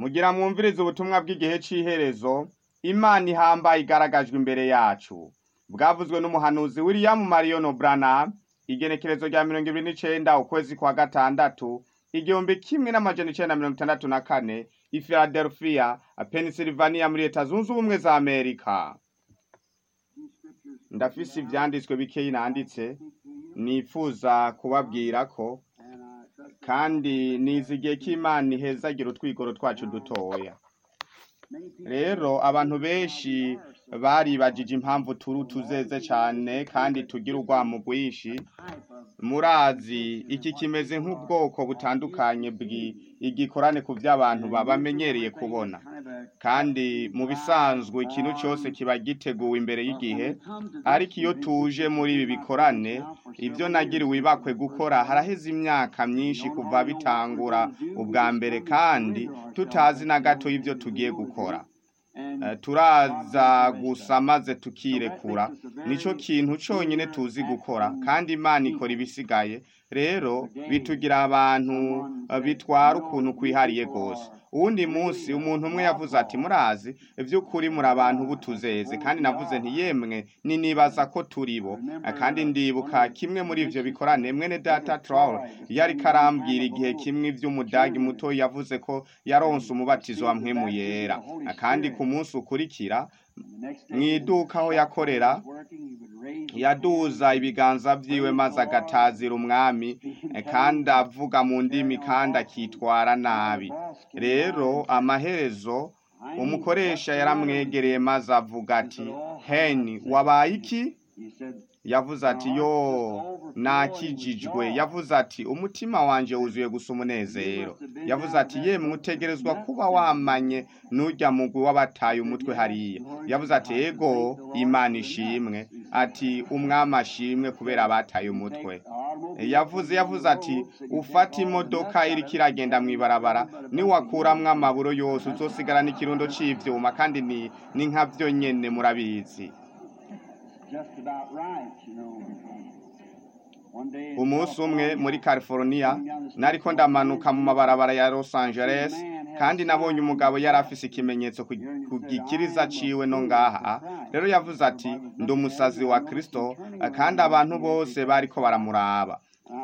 mugira mwumvirize ubutumwa bw'igihe c'iherezo imana ihambaye igaragajwe imbere yacu bwavuzwe n'umuhanuzi william marion branham igenekerezo rya mirongo ibiri n'icenda ukwezi kwa gatandatu igihumbi kimwe n'amajana icenda mirongo itandatu na kane i philadelphia pennsylvania muri leta zunze ubumwe za amerika ndafise ivyanditswe bikeyi nanditse nifuza kubabwira ko kandi nizigiye ko imana ihezagira utwigoro twacu dutoya rero abantu benshi baribajije impamvu turi utuzeze cane kandi tugira urwamo rwinshi murazi iki kimeze nk'ubwoko butandukanye bw'igikorane ku vy'abantu babamenyereye kubona kandi mu bisanzwe ikintu cose kiba giteguwe imbere y'igihe ariko iyo tuje muri ibi bikorane ivyo nagiriwe ibakwe gukora haraheze imyaka myinshi kuva bitangura ubwa mbere kandi tutazi na gato ivyo tugiye gukora Eh, turaza gusa maze tukirekura nico kintu conyene tuzi gukora kandi imana ikora ibisigaye rero bitugira abantu eh, bitwara ukuntu kwihariye gose uwundi munsi umuntu umwe yavuze ati murazi vy'ukuri muri abantu butuzeze kandi navuze nti yemwe ninibaza ko turibo Eh, kandi ndibuka kimwe muri ivyo bikorane mwene data Troll yari karambwira igihe kimwe ivy'umudagi muto yavuze ko yaronse umubatizo wa mpwemu yera Eh, kandi ku munsi ukurikira mw'iduka aho yakorera yaduza ibiganza vyiwe maze agatazira umwami eh, kandi avuga mu ndimi kandi akitwara nabi rero amaherezo umukoresha yaramwegereye maze avuga ati heni wabaye iki yavuze ati yo nakijijwe yavuze ati umutima wanje wuzuye gusa umunezero yavuze ati yemwe utegerezwa kuba wamanye n'urya mugwi w'abataye umutwe hariya yavuze ati ego imana ishimwe ati umwami ashimwe kubera abataye umutwe yavuze yavuze ati ufata imodoka iriko iragenda mw'ibarabara niwakuramwo amaburo yose uzosigara n'ikirundo c'ivyuma kandi ni, ni nka vyo nyene murabizi just about right, you know. One day, umunsi umwe muri california nariko ndamanuka mu mabarabara ya los angeles kandi nabonye umugabo yari afise ikimenyetso ku ku gikiriza ciwe no ngaha rero yavuze ati ndi umusazi wa kristo kandi abantu bose bariko baramuraba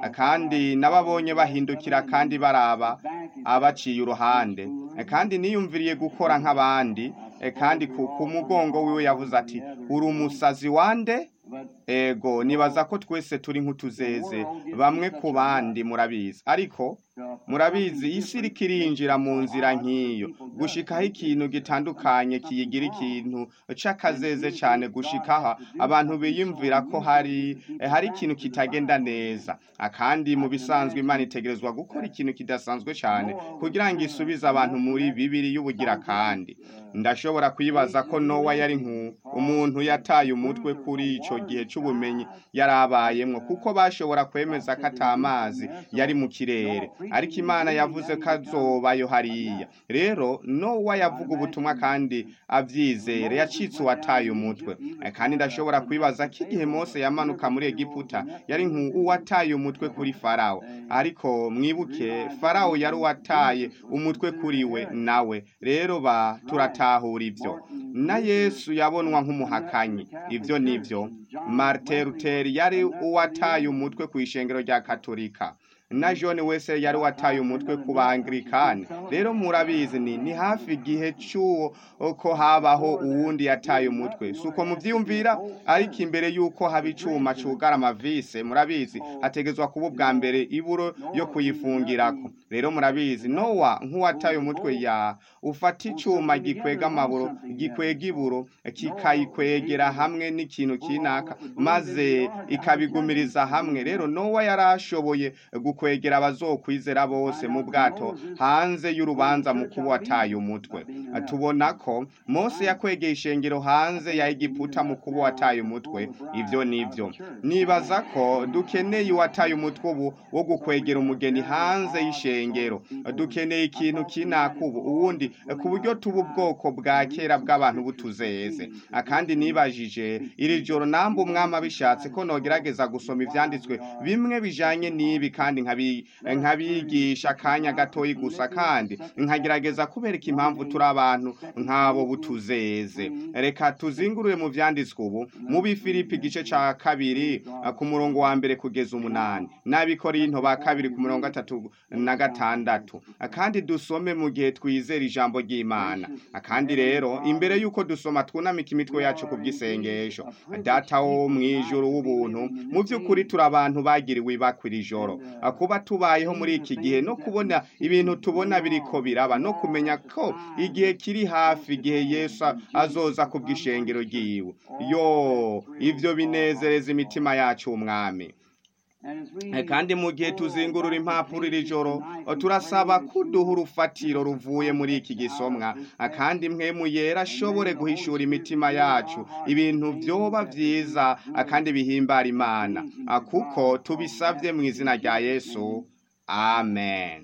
kandi nababonye bahindukira kandi baraba abaciye uruhande kandi niyumviriye gukora nk'abandi kandi ku ku mugongo wiwe yavuze ati uri umusazi wande ego nibaza ko twese turi nk'utuzeze bamwe ku bandi murabizi ariko murabizi isi iriko irinjira mu nzira nk'iyo gushikaho ikintu gitandukanye kiyigira ikintu c'akazeze cane gushikaho abantu biyumvira ko hari eh, hari ikintu kitagenda neza Ah, kandi mu bisanzwe imana itegerezwa gukora ikintu kidasanzwe cane kugira ngo isubize abantu muri bibiri y'ubugira kandi ndashobora kwibaza ko nowa yari nku umuntu yataye umutwe kuri ico gihe c'ubumenyi yari abayemwo kuko bashobora kwemeza ko ata mazi yari mu kirere ariko imana yavuze ko azobayo hariya rero nowa yavuga ubutumwa kandi avyizere yacitse uwataye umutwe Eh, kandi ndashobora kwibaza ko igihe mose yamanuka muri egiputa yari nk'uwataye umutwe kuri farawo ariko mwibuke farawo yari uwataye umutwe kuri we nawe rero ba turatahura ivyo na yesu yabonwa nk'umuhakanyi ivyo nivyo martin luther yari uwataye umutwe kw'ishengero rya katolika na john wese yari wataye umutwe ku baanglikani rero murabizi ni ni hafi igihe c'uwo ko habaho uwundi yataye umutwe suko muvyiyumvira ariko imbere yuko haba icuma cugara amavise murabizi hategezwa kuba ubwa mbere iburo yo kuyifungirako rero murabizi nowa nk'uwataye umutwe ya ufata icuma gikwega amaburo gikwega iburo kikayikwegera hamwe n'ikintu kinaka maze ikabigumiriza hamwe rero nowa yarashoboye gukwegera abazokwizera bose mu bwato hanze y'urubanza mu kuba wataye umutwe tubona ko mose yakwegeye ishengero hanze ya egiputa mu kuba wataye umutwe ivyo nivyo nibaza ko dukeneye uwataye umutwe ubu wo gukwegera umugeni hanze y'ishengero dukeneye ikintu kinaka ubu uwundi ku buryo tuba ubwoko bwa kera bw'abantu butuzeze kandi nibajije iri joro namba umwami abishatse ko nogerageza gusoma ivyanditswe bimwe bijanye n'ibi kandi nkabi- nkabigisha akanya gatoyi gusa kandi kandi nkagerageza kubereka impamvu turi abantu nk'abo butuzeze reka tuzingurure mu vyanditswe ubu mu bifilipi igice ca kabiri eh, ku murongo wa mbere kugeza umunani n'abikorinto ba kabiri ku murongo gatatu na gatandatu Eh, kandi dusome mu gihe twizera ijambo ry'imana Eh, kandi rero imbere y'uko dusoma twunamika imitwe yacu ku bw'isengesho data wo mw'ijuru w'ubuntu mu by'ukuri turi abantu bagiriwe ibakwa iri joro Eh, kuba tubayeho muri iki gihe no kubona ibintu tubona biriko biraba no kumenya ko igihe kiri hafi igihe yesu azoza ku bw'ishengero ryiwe yo ivyo binezereza imitima yacu umwami Eh, kandi mu gihe tuzingurura impapuro iri joro eh, turasaba kuduha urufatiro ruvuye muri iki gisomwa Eh, kandi mwemu yera ashobore guhishura imitima yacu ibintu vyoba vyiza eh, kandi bihimbara imana Eh, kuko tubisavye mu izina rya yesu amen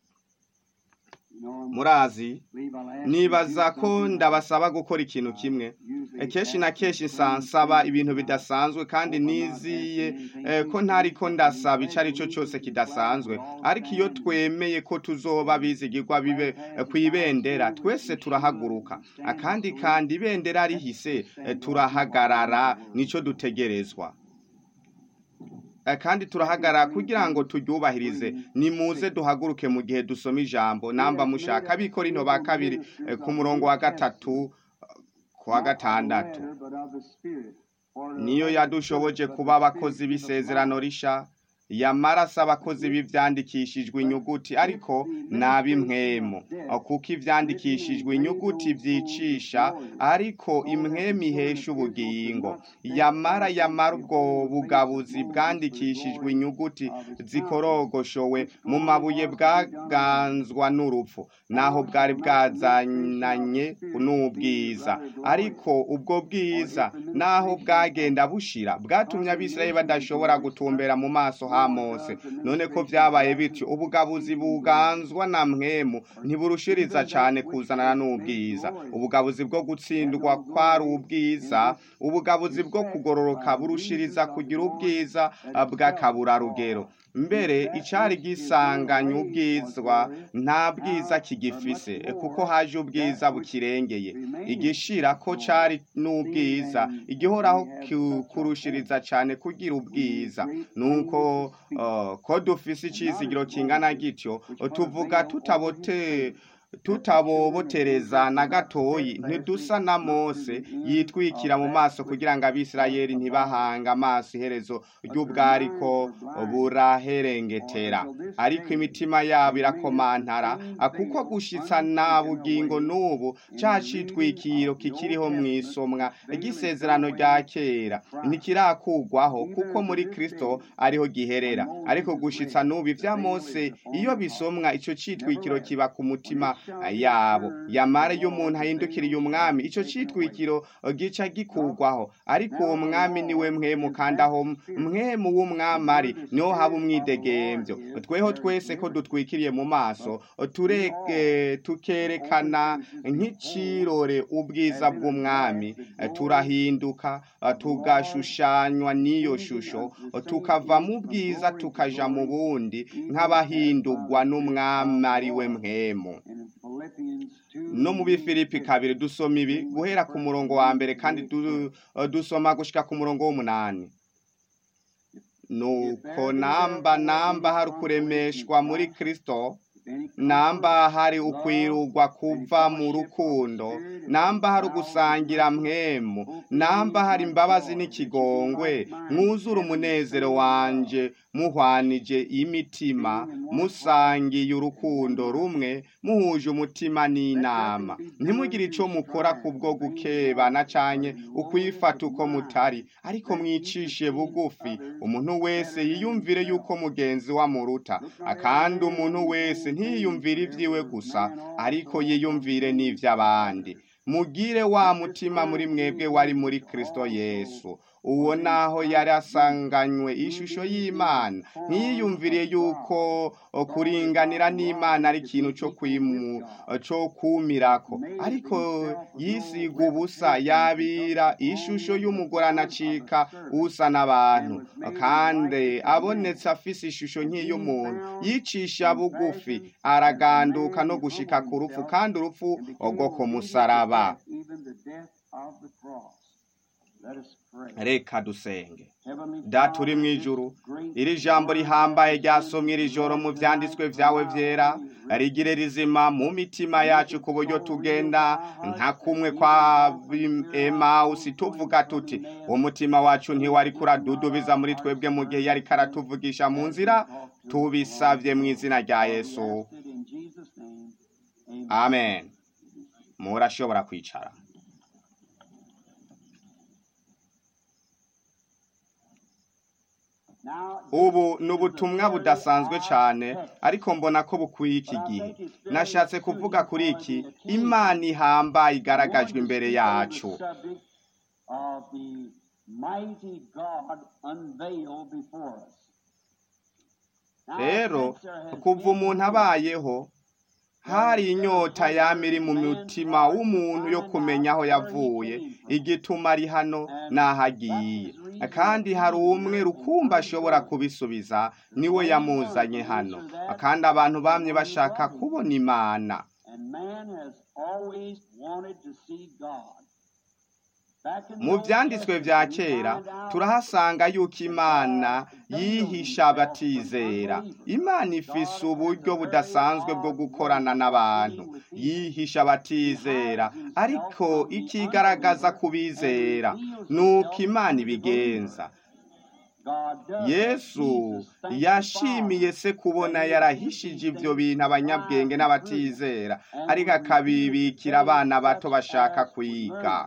murazi nibaza ko ndabasaba gukora ikintu kimwe Eh, kenshi na kenshi nsa- nsaba ibintu bidasanzwe kandi niziye eh, ko ntariko ndasaba ico ari cyo cyose kidasanzwe ariko iyo twemeye ko tuzoba bizigirwa bibe eh, kw'ibendera twese turahaguruka Ah, kandi kandi ibendera rihise eh, turahagarara nico dutegerezwa Eh, kandi turahagarara kugira ngo turyubahirize nimuze duhaguruke mu gihe dusoma ijambo namba mushaka abikorino ba kabiri eh, ku murongo wa gatatu ku wa gatandatu niyo yadushoboje kuba abakozi b'isezerano risha yamaraso abakozi b'ivyandikishijwe inyuguti ariko nabimwemo kuko ivyandikishijwe inyuguti vyicisha ariko imwemu ihesha ubugingo yamara yamara ubwo bugabuzi bwandikishijwe inyuguti zikorogoshowe mu mabuye bwaganzwa n'urupfu naho bwari bwazananye n'ubwiza ariko ubwo bwiza naho bwagenda bushira bwatumye abisirayeli badashobora gutumbera mu maso ha mose none ko vyabaye bityo ubugabuzi buganzwa na mwemu ntiburushiriza cane kuzanana n'ubwiza ubugabuzi bwo gutsindwa kwari ubwiza ubugabuzi bwo kugororoka burushiriza kugira ubwiza bw'akaburarugero mbere icari gisanganye ubwizwa nta bwiza kigifise kuko haje ubwiza bukirengeye igishira ko cari n'ubwiza igihoraho ku- kurushiriza cane kugira ubwiza nuko uh, ko dufise icizigiro kingana gityo tuvuga tutabote tutabobotereza na gatoyi ntidusa na mose yitwikira mu maso kugira ngo abisirayeli ntibahanga amaso iherezo ry'ubwariko buraherengetera ariko imitima yabo irakomantara ah, kuko gushitsa na bugingo n'ubu ca citwikiro kikiriho mw'isomwa ry'isezerano rya kera ntikirakugwaho kuko muri kristo ariho giherera ariko gushitsa n'ubu ivya mose iyo bisomwa ico citwikiro kiba ku mutima ah, yabo yamara iyo umuntu ahindukiriye umwami ico citwikiro eh, gica gikugwaho ariko uwo mwami niwe mwemu kandi aho mwemu w'umwami ari niho haba umwidegemvyo tweho twese ko dutwikiriye mu maso tureke tukerekana nk'icirore ubwiza bw'umwami eh, turahinduka eh, tugashushanywa n'iyo shusho eh, tukava mu bwiza tukaja mu bundi nk'abahindurwa n'umwami ari we mwemu no mu bifilipi kabiri dusoma ibi guhera ku murongo wa mbere kandi du- dusoma gushika ku murongo w'umunani nuko namba namba hari ukuremeshwa muri kristo namba hari ukwirugwa kuva mu rukundo namba hari ugusangira mwemu namba hari imbabazi n'ikigongwe mwuzure umunezero wanje muhwanije imitima musangiye urukundo rumwe muhuje umutima n'inama ntimugire ico mukora kubwo gukebana canke ukwifata uko mutari ariko mwicishe bugufi umuntu wese yiyumvire yuko mugenzi wa muruta akandi umuntu wese ntiyiyumvire ivyiwe gusa ariko yiyumvire n'ivy'abandi mugire wa mutima muri mwebwe wari muri kristo yesu uwo naho yari asanganywe ishusho y'imana ntiyiyumviriye yuko kuringanira n'imana ari ikintu cyo kwimu cyo kumirako ariko yisiga ubusa yabira ishusho y'umugore anacika usa n'abantu kandi abonetse afise ishusho nk'iy'umuntu yicisha bugufi araganduka no gushika ku rupfu kandi urupfu rwo ku musaraba even the death of the cross. Let us pray. reka dusenge Heavenly data uri mu Father, ijuru this great iri jambo rihambaye ryasomwe iri joro mu vyanditswe vyawe vyera rigire rizima mu mitima yacu ku buryo tugenda nka kumwe kwa emawusi tuvuga tuti umutima wacu ntiwari kuradudubiza muri twebwe mu gihe yari karatuvugisha mu nzira tubisavye mu izina rya yesu Blessed in Jesus' name. Amen. amen murashobora kwicara Now, ubu ni ubutumwa budasanzwe cyane ariko mbona ko bukwiye iki gihe nashatse kuvuga kuri iki imana ihambaye igaragajwe imbere yacu The subject of the mighty God unveiled before us. Now, rero since there has kuva been umuntu abayeho hari inyota yama iri mu mutima w'umuntu yo kumenya aho yavuye igituma ari hano n'aho agiye kandi hari umwe rukumba ashobora kubisubiza niwe yamuzanye hano kandi abantu bamye bashaka kubona imana And man has always wanted to see God. Back in the mu Old byanditswe Testament, bya we kera find out turahasanga yuko imana yihisha abatizera imana ifise uburyo budasanzwe bwo gukorana n'abantu yihisha abatizera ariko ikigaragaza ku bizera nuko imana ibigenza God does yesu Jesus thanked yashimiye the se kubona yarahishije ibyo bintu abanyabwenge n'abatizera ariko akabibikira abana bato bashaka kwiga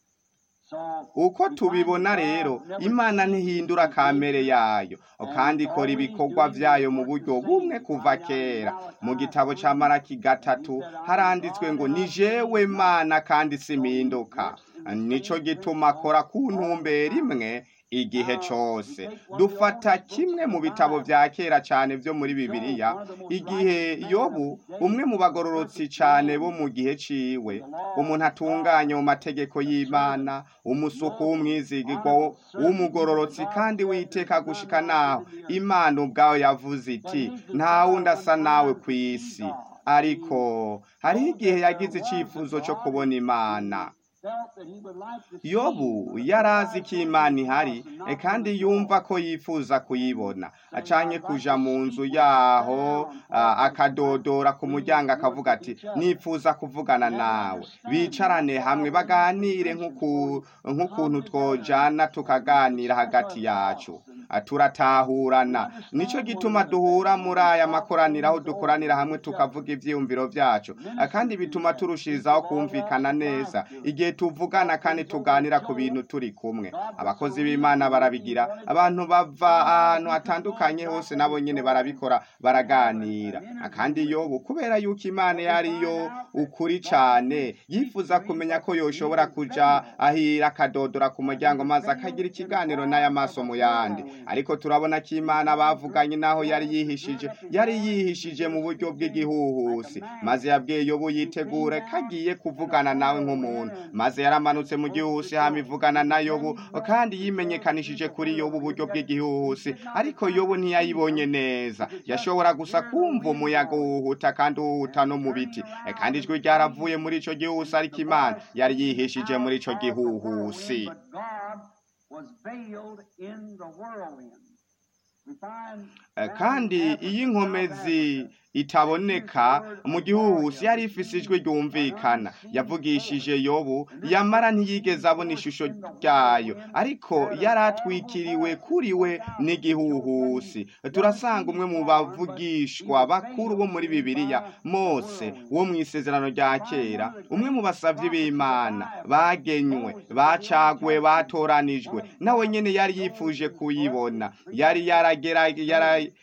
So, uko tubibona rero imana ntihindura kamere yayo kandi ikora ibikorwa byayo mu buryo bumwe kuva kera mu gitabo cya maraki gatatu haranditswe ngo ni jewe mana kandi simpinduka nico gituma akora ku ntumbero imwe igihe cyose dufata kimwe mu bitabo bya kera cyane byo muri bibiliya igihe yobu umwe mu bagororotsi cyane bo mu gihe ciwe umuntu atunganye mu mategeko y'imana umusuku w'umwizigirwa w'umugororotsi kandi witeka gushika naho imana ubwawe yavuze iti nta wundi asa nawe ku isi ariko hariho igihe yagize icyifuzo cyo kubona imana felt that he would like to see yobu yari azi ko imana ihari e kandi yumva ko yifuza kuyibona acanye kuja mu nzu yaho a- akadodora ku muryango akavuga ati nifuza kuvugana nawe bicarane hamwe baganire nk'uku- nk'ukuntu twojana tukaganira hagati yacu A, turatahurana nico gituma duhura muri aya makoraniro aho dukoranira hamwe tukavuga ivyiyumviro vyacu A, kandi bituma turushirizaho kumvikana neza igihe tuvugana kandi tuganira ku bintu turi kumwe abakozi b'imana barabigira abantu bava ahantu hatandukanye hose nabo nyene barabikora baraganira A, kandi yobu kubera yuko imana yariyo ukuri cane yifuza kumenya ko yoshobora kuja ahira akadodora ku muryango maze akagira ikiganiro n'aya maso mu yandi ariko turabona ko imana bavuganye naho yari yihishije yari yihishije mu buryo bw'igihuhusi maze yabwiye yobu yitegure ko agiye kuvugana nawe nk'umuntu maze yaramanutse mu gihuhusi hama ivugana na yobu kandi yimenyekanishije kuri yobu uburyo bw'igihuhusi ariko yobu ntiyayibonye neza yashobora gusa kumva umuyaga uhuhuta kandi uhuhuta no mu biti E, kandi ijwi ryaravuye muri ico gihuhusi ariko imana yari yihishije muri ico gihuhusi But God was veiled in the whirlwind. We find Eh, kandi iyo inkomezi itaboneka mu gihuhusi yari ifise ijwi ryumvikana yavugishije yobu yamara ntiyigeze abona ishusho ryayo ariko yari atwikiriwe kuri we n'igihuhusi turasanga umwe mu bavugishwa bakuru bo muri bibiliya mose wo mu isezerano rya kera umwe mu basavyi b'imana bagenywe bacaguwe batoranijwe nawe nyene yari yifuje kuyibona yari yaragera yara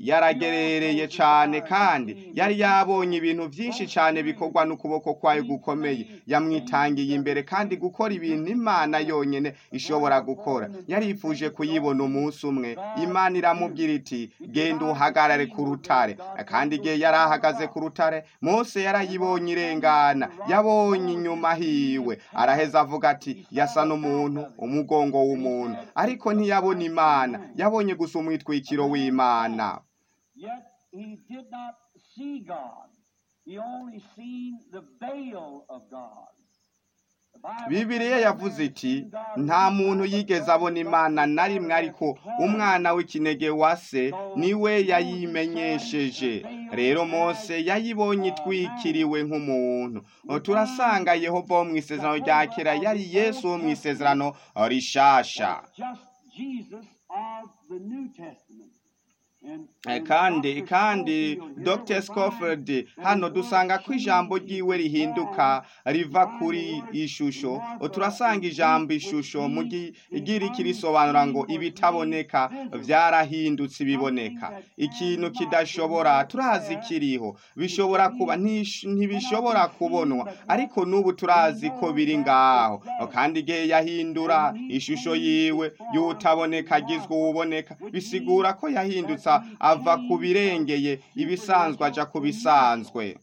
yaragerereye cyane kandi yari yabonye ibintu byinshi cyane bikorwa n'ukuboko kwayo gukomeye yamwitangiye imbere kandi gukora ibintu imana yonyine ishobora gukora yarifuje kuyibona umunsi umwe imana iramubwira iti genda uhagarare ku rutare kandi igihe yari ahagaze ku rutare mose yarayibonye irengana yabonye inyuma hiwe araheza avuga ati yasa n'umuntu umugongo w'umuntu ariko ntiyabona imana yabonye gusa umwitwikiro w'imana Yet he did not see God. He only seen the veil of God. The Bible bibiriya says, yavuze "Man iti seen God nta once muntu but yigeze God abona imana na rimwe ariko umwana w'ikinege wa se niwe yayimenyesheje rero mose yayibonye itwikiriwe nk'umuntu turasanga yehova wo mu isezerano rya kera yari yesu wo mu isezerano rishasha was just Jesus of the New Testament. And- Eh, and kandi Dr. kandi Scofield here dr will scofield find hano that dusanga the ko ijambo ryiwe rihinduka riva kuri ishusho turasanga ijambo ishusho mu gigiriki risobanura ngo ibitaboneka byarahindutse ibiboneka ikintu kidashobora turazi kiriho bishobora kuba ntish- ntibishobora kubonwa ariko n'ubu turazi ko biri ngaho kandi igihe yahindura ishusho yiwe y'utaboneka agizwe uwuboneka bisigura ko yahindutse ava ku birengeye ibisanzwe aja ku bisanzwe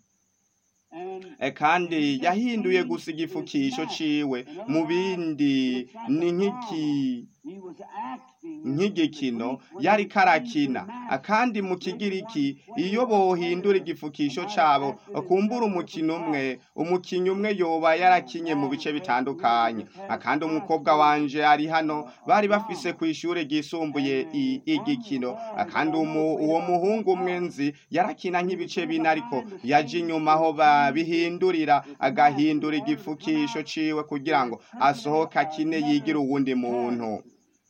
and E, kandi yahinduye gusa igifukisho ciwe mu bindi ni nk'iki he was acting nk'igikino yari karakina kandi mu kigiriki iyo bohindura igifukisho cabo kumbura umukino umwe umukinnyi umwe yoba yarakinye mu bice bitandukanye kandi umukobwa wanje ari hano bari bafise ku ishure ryisumbuye i- igikino kandi umu- uwo muhungu umwe nzi yarakina nk'ibice bine ariko yaje inyuma aho babihindurira agahindura igifukisho ciwe kugira ngo asohoke akine yigire uwundi muntu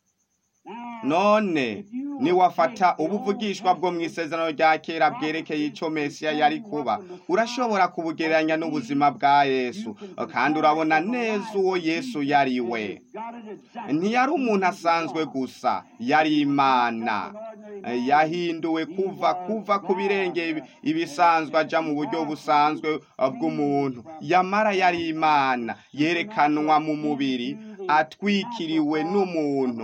none niwafata ubuvugishwa bwo mu isezerano rya kera bwerekeye icyo mesiya yari kuba urashobora kubugereranya n'ubuzima bwa yesu kandi urabona neza uwo yesu yari we ntiyari umuntu asanzwe gusa yari imana yahinduwe kuva kuva ku birenge ibisanzwe aja mu buryo busanzwe bw'umuntu yamara yari imana yerekanwa mu mubiri atwikiriwe n'umuntu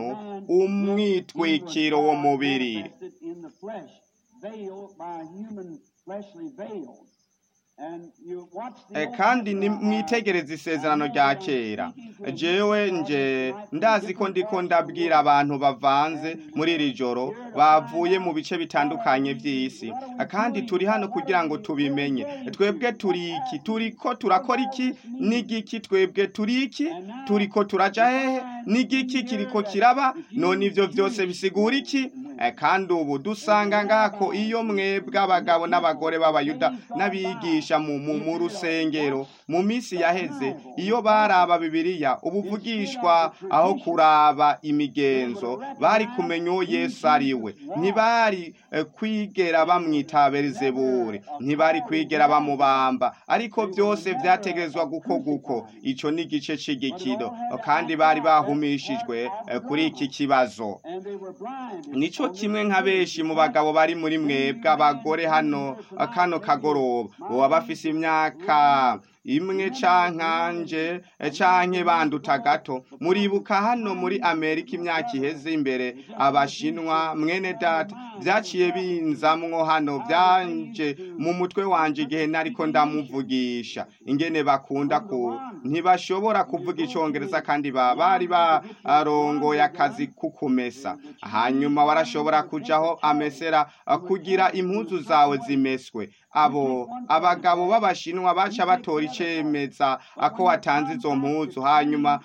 umwitwikiro wo mubiri in the flesh, veiled by human fleshly veils. And you watch the Eh, Old kandi ni Testament, mwitegereza isezerano rya kera jewe nje ndazi ko ndiko ndabwira abantu bavanze muri iri joro bavuye mu bice bitandukanye by'isi kandi turi hano kugira ngo tubimenye twebwe turi iki turiko turakora iki n'igiki twebwe turi iki turiko turaja hehe n'igiki kiriko kiraba none ivyo vyose bisigura iki Eh, kandi ubu dusanga ngako iyo mwebwe abagabo n'abagore b'abayuda n'abigisha mu mu mu rusengero mu minsi yaheze iyo baraba bibiliya ubuvugishwa aho kuraba imigenzo bari kumenya uwo yesu ari we ntibari eh, kwigera bamwita berizeburi ntibari kwigera bamubamba ariko byose vyategerezwa gukorwa uko ico ni igice c'igikino kandi bari bahumishijwe eh, kuri iki kibazo and they were blind. nico kimwe nka benshi mu bagabo bari muri mwebwe abagore hano kano kagoroba boba bafise imyaka imwe cankanje canke banduta gato muribuka hano muri amerika imyaka iheze imbere abashinwa mwene data vyaciye binzamwo hano vyanje mu mutwe wanje igihe nariko ndamuvugisha ingene bakunda ku ntibashobora kuvuga icongereza kandi ba bari barongoye akazi kukumesa hanyuma warashobora kujaho amesera kugira impuzu zawe zimeswe abo abagabo b'abashinwa baca batora icemeza ako watanze izo mpuzu hanyuma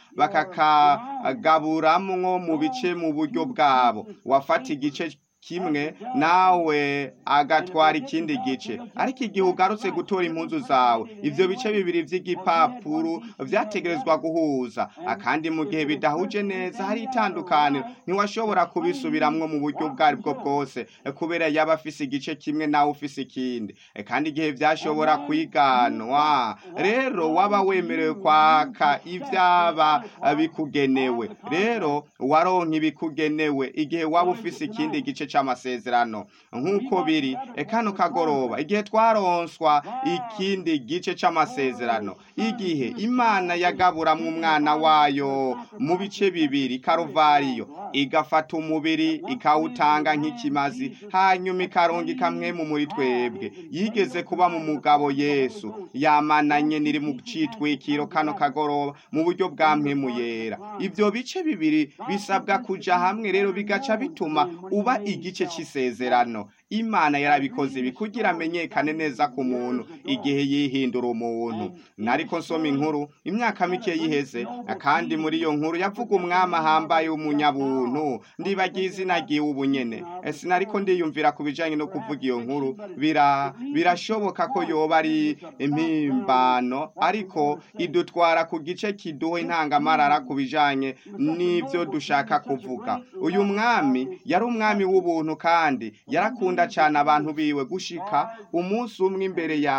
bakakagaburamwo mu bice mu buryo bwabo wafata igice kimwe nawe agatwara ikindi gice ariko igihe ugarutse gutora impuzu zawe ivyo bice bibiri vy'igipapuro vyategerezwa guhuza akandi mu gihe bidahuje neza hari itandukaniro ntiwashobora kubisubiramwo mu buryo ubwo ari bwo bwose kubera yaba afise igice kimwe nawe ufise ikindi kandi igihe vyashobora kwiganwa rero waba wemerewe kwaka ivyaba bikugenewe rero waronka ibikugenewe igihe waba ufise ikindi gice c'amasezerano nk'uko biri e kano kagoroba igihe twaronswa ikindi gice c'amasezerano igihe imana yagaburamwo umwana wayo mu bice bibiri karuvariyo igafata umubiri ikawutanga nk'ikimazi hanyuma ikaronga ikamwemu muri twebwe yigeze kuba mu mugabo yesu yamananye niri mu citwikiro kano kagoroba mu buryo bwa mpemu yera ivyo bice bibiri bisabwa kuja hamwe rero bigaca bituma uba igice c'isezerano imana yarabikoze ibi kugira amenyekane neza ku muntu igihe yihindura umuntu nariko nsoma inkuru imyaka mike yiheze kandi muri iyo nkuru yavuga umwami ahambaye w'umunyabuntu ndibagiye izina ryiwe ubunyene sinariko ndiyumvira ku bijanye no kuvuga iyo nkuru bira birashoboka ko yoba ari impimbano ariko idutwara ku gice kiduha intangamarara ku bijanye n'ivyo dushaka kuvuga uyu mwami yari umwami w'ubuntu kandi yarakunda cyane abantu biwe gushika umunsi umwe imbere ya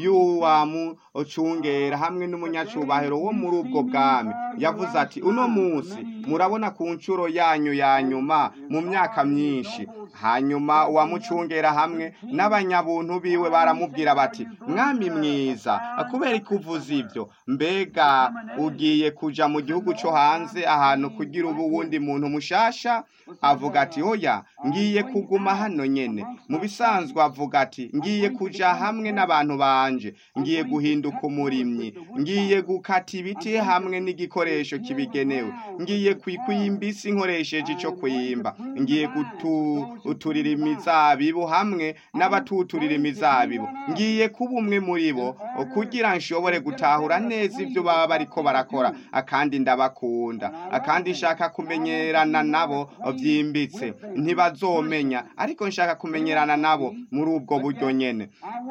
y'uwamucungera hamwe n'umunyacubahiro wo muri ubwo bwami yavuze ati uno munsi murabona ku nshuro yanyu ya nyuma mu myaka myinshi hanyuma uwamucungera hamwe n'abanyabuntu biwe baramubwira bati mwami mwiza kubera ko uvuze ibyo mbega ugiye kuja mu gihugu cyo hanze ahantu kugira ubu wundi muntu mushasha avuga ati oya ngiye kuguma hano nyene mu bisanzwe avuga ati ngiye kuja hamwe n'abantu banje ngiye guhinduka umurimyi ngiye gukata ibiti hamwe n'igikoresho kibigenewe ngiye kwikuyimba isi nkoresheje ico kwimba ngiye guturira imizabibu hamwe n'abatuturira imizabibu ngiye kuba umwe muri bo kugira nshobore gutahura neza ibyo baba bariko barakora akandi ndabakunda akandi nshaka kumenyerana nabo byimbitse ntibazomenya ariko nshaka kumenyerana nabo muri ubwo buryo nyene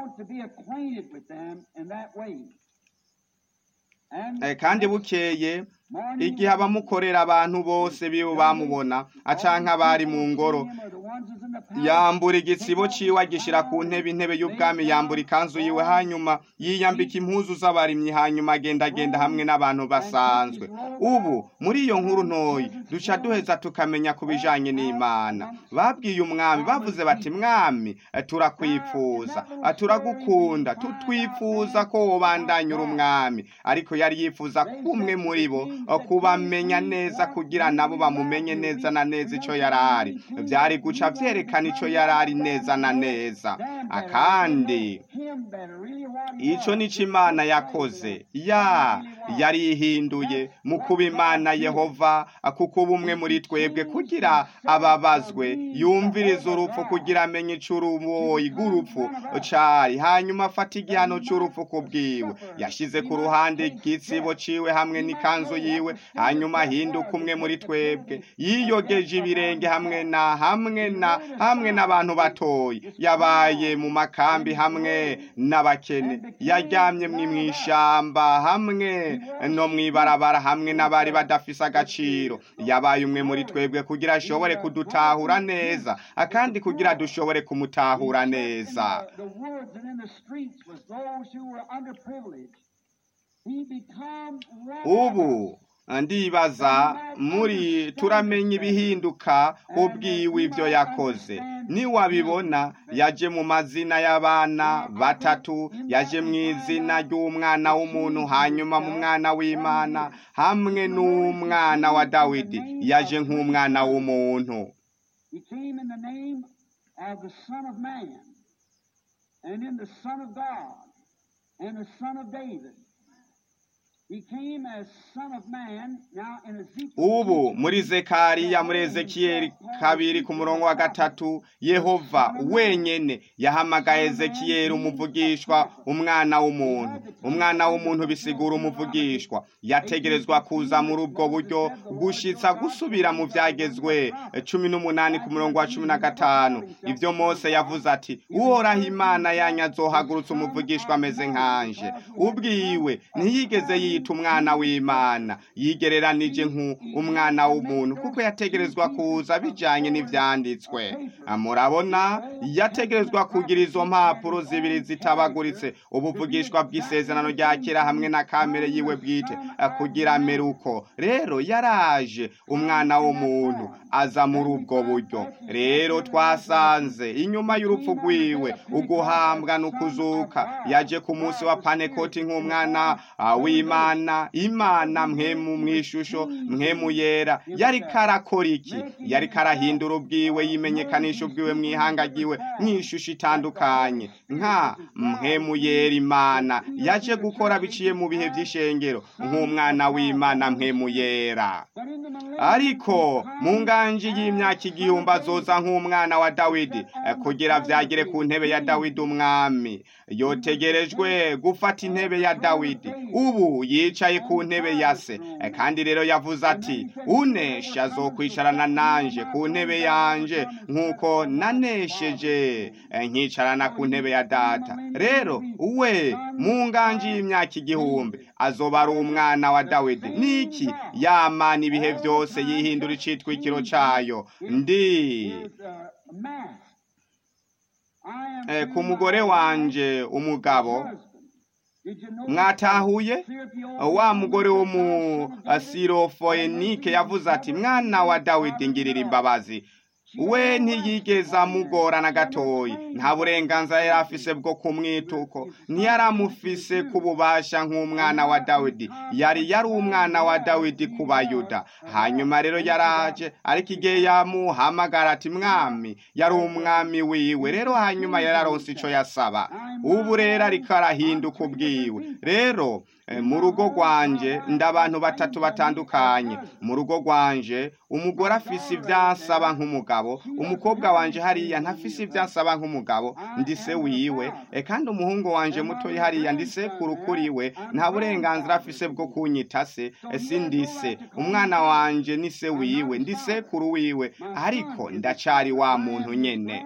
kandi bukeye igihe abamukorera abantu bose biwe bamubona acanka bari mu ngoro yambura igitsibo ciwe agishira ku ntebe intebe y'ubwami yambura ikanzu yiwe hanyuma yiyambika impuzu z'abarimyi hanyuma agenda agenda hamwe n'abantu basanzwe ubu muri iyo nkuru ntoyi duca duheza tukamenya ku bijanye n'imana babwiye umwami bavuze bati mwami turakwifuza turagukunda tutwifuza ko wobandanya uri umwami ariko yari yifuza kumwe muri bo kubamenya neza kugira nabo bamumenye neza na neza ico yarari vyari guca vyerekana ico yarari neza na neza akandi ico nico imana yakoze ya yarihinduye mu kuba imana yehova kuko bumwe muri twebwe kugira ababazwe yumviriza urupfu kugira amenye icuruboyi rw'urupfu cari hanyuma afata igihano c'urupfu ku bwiwe yashize ku ruhande igitsibo ciwe hamwe n'ikanzu yiwe hanyuma ahinduka umwe muri twebwe yiyogeje ibirenge hamwe na hamwe na hamwe n'abantu batoyi yabaye mu makambi hamwe n'abakene yaryamye mw'ishamba hamwe no mw'ibarabara hamwe n'abari badafise agaciro yabaye umwe muri twebwe kugira ashobore kudutahura neza akandi kugira dushobore kumutahura neza ubu ndibaza muri turamenya ibihinduka ubwiwe ibyo yakoze niwabibona yaje mu mazina y'abana batatu yaje mu izina ry'umwana w'umuntu hanyuma mu mwana w'imana hamwe n'umwana wa dawidi yaje nk'umwana w'umuntu and in the Son of God and the Son of David. ubu muri zekariya muri ezekiyeli kabiri ku murongo wa gatatu yehova wenyene yahamagaye ezekiyeli umuvugishwa umwana w'umuntu umwana w'umuntu bisigura umuvugishwa yategerezwa kuza muri ubwo buryo gushitsa gusubira mu byagezwe cumi n'umunani ku murongo wa cumi na gatanu ibyo mose yavuze ati uhoraho imana yanyu azohagurutse umuvugishwa ameze nkanje ubwiwe ntiyigeze yita yita umwana w'imana yigereranije nk'umwana w'umuntu kuko yategerezwa kuza bijanye n'ivyanditswe murabona yategerezwa kugira izo mpapuro zibiri zitabaguritse ubuvugishwa bw'isezerano rya kera hamwe na kamere yiwe bwite kugira meruko rero yaraje umwana w'umuntu aza muri ubwo buryo rero twasanze inyuma y'urupfu rwiwe uguhambwa n'ukuzuka yaje ku munsi wa panekoti nk'umwana w'imana imana mwemu mw'ishusho mwemu yera yari karakora iki yari karahindura ubwiwe yimenyekanisha ubwiwe mw'ihanga ryiwe mw'ishusho itandukanye nka mwemu yera imana yaje gukora biciye mu bihe by'ishengero nk'umwana w'imana mwemu yera ariko mu nganji y'imyaka igihumbi azoza nk'umwana wa dawidi kugira vyagire ku ntebe ya dawidi umwami yotegerejwe gufata intebe ya dawidi ubu yicaye ku ntebe ya se kandi rero yavuze ati unesha azokwicarana nanje ku ntebe yanje nk'uko nanesheje nkicarana ku ntebe ya data rero we mu nganji y'imyaka igihumbi azoba ari umwana wa dawidi niki yamana ibihe byose yihindura icitwikiro cayo ndi ku mugore wanje umugabo mwatahuye wa mugore wo mu sirofoenike yavuze ati mwana wa dawidi ngirira imbabazi we ntiyigeze amugora na gatoyi nta burenganzira yari afise bwo kumwituko ntiyari amufise kububasha nk'umwana wa dawidi yari yari umwana wa dawidi ku bayuda hanyuma rero yaraje ariko igihe yamuhamagara ati mwami yari umwami wiwe rero hanyuma yararonse ico yasaba ubu rero ariko arahinduka ubwiwe rero mu rugo rwanje ndabantu batatu batandukanye mu rugo rwanje umugore afise ivyasaba nk'umugabo umukobwa wanje hariya ntafise ivyasaba nk'umugabo ndi se wiwe e kandi umuhungu wanje mutoyi hariya ndi sekuru kuriwe nta burenganzira afise bwo kunyita se si ndi se umwana wanje ni se wiwe ndi sekuru wiwe ariko ndacari wa muntu nyene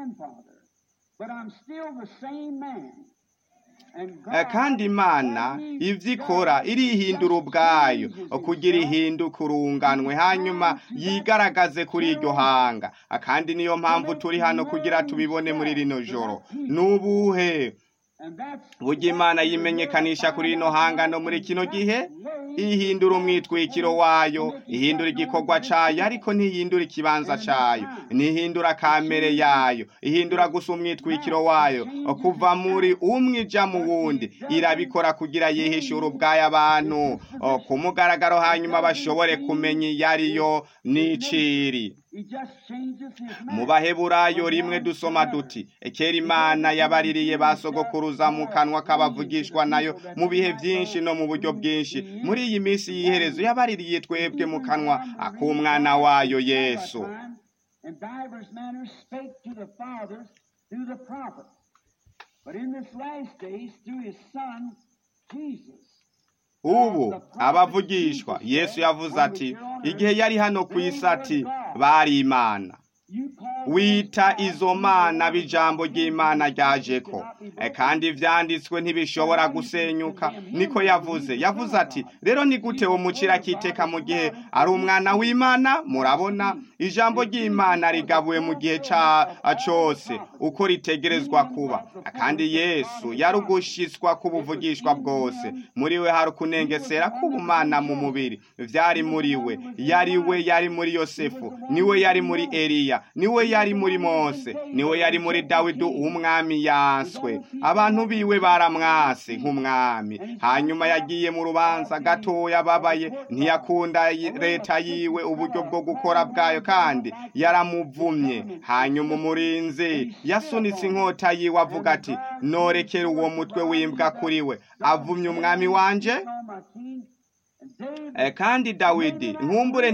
kandi imana ibyo ikora irihindura ubwayo kugira ihinduka urunganwe hanyuma yigaragaze kuri iryo hanga kandi niyo mpamvu turi hano kugira tubibone muri rino joro n'ubuhe burya imana yimenyekanisha kuri rino hanga no muri kino gihe ihindura umwitwikiro wayo ihindura igikorwa cayo ariko ntihindura ikibanza cayo ntihindura kamere yayo ihindura gusa umwitwikiro wayo kuva muri umwe ija mu wundi irabikora kugira yihishure ubwayo abantu ku mugaragaro hanyuma bashobore kumenya iyo ariyo n'iciri mu baheburayo rimwe dusoma duti ekera imana yabaririye basogokuruza mu kanwa k'abavugishwa nayo mu bihe byinshi no mu buryo bwinshi muri iyi minsi y'iherezo yabaririye twebwe mu kanwa ak'umwana wayo yesu ubu abavugishwa yesu yavuze ati igihe yari hano ku isi ati bari imana wita izo mana b'ijambo ry'imana ryajeko kandi ibyanditswe ntibishobora gusenyuka niko yavuze yavuze ati rero ni gute umucira akiteka mu gihe ari umwana w'imana murabona ijambo ry'imana rigabuwe mu gihe cyose uko ritegerezwa kuba kandi yesu yari ugushyiswa k'ubuvugishwa bwose muri we hari ukunengesera k'ubumana mu mubiri byari muri we yari we yari muri yosefu niwe yari muri eliya niwe yari muri mose niwe yari muri dawidi umwami yanswe abantu biwe baramwase nk'umwami hanyuma yagiye mu rubanza gatoya ababaye ntiyakunda leta yiwe uburyo bwo gukora bwayo kandi yaramuvumye hanyuma umurinzi yasunitse inkota yiwe avuga ati norekere uwo mutwe w'imbwa kuri we avumye umwami wanje Eh, kandi dawidi nkumbure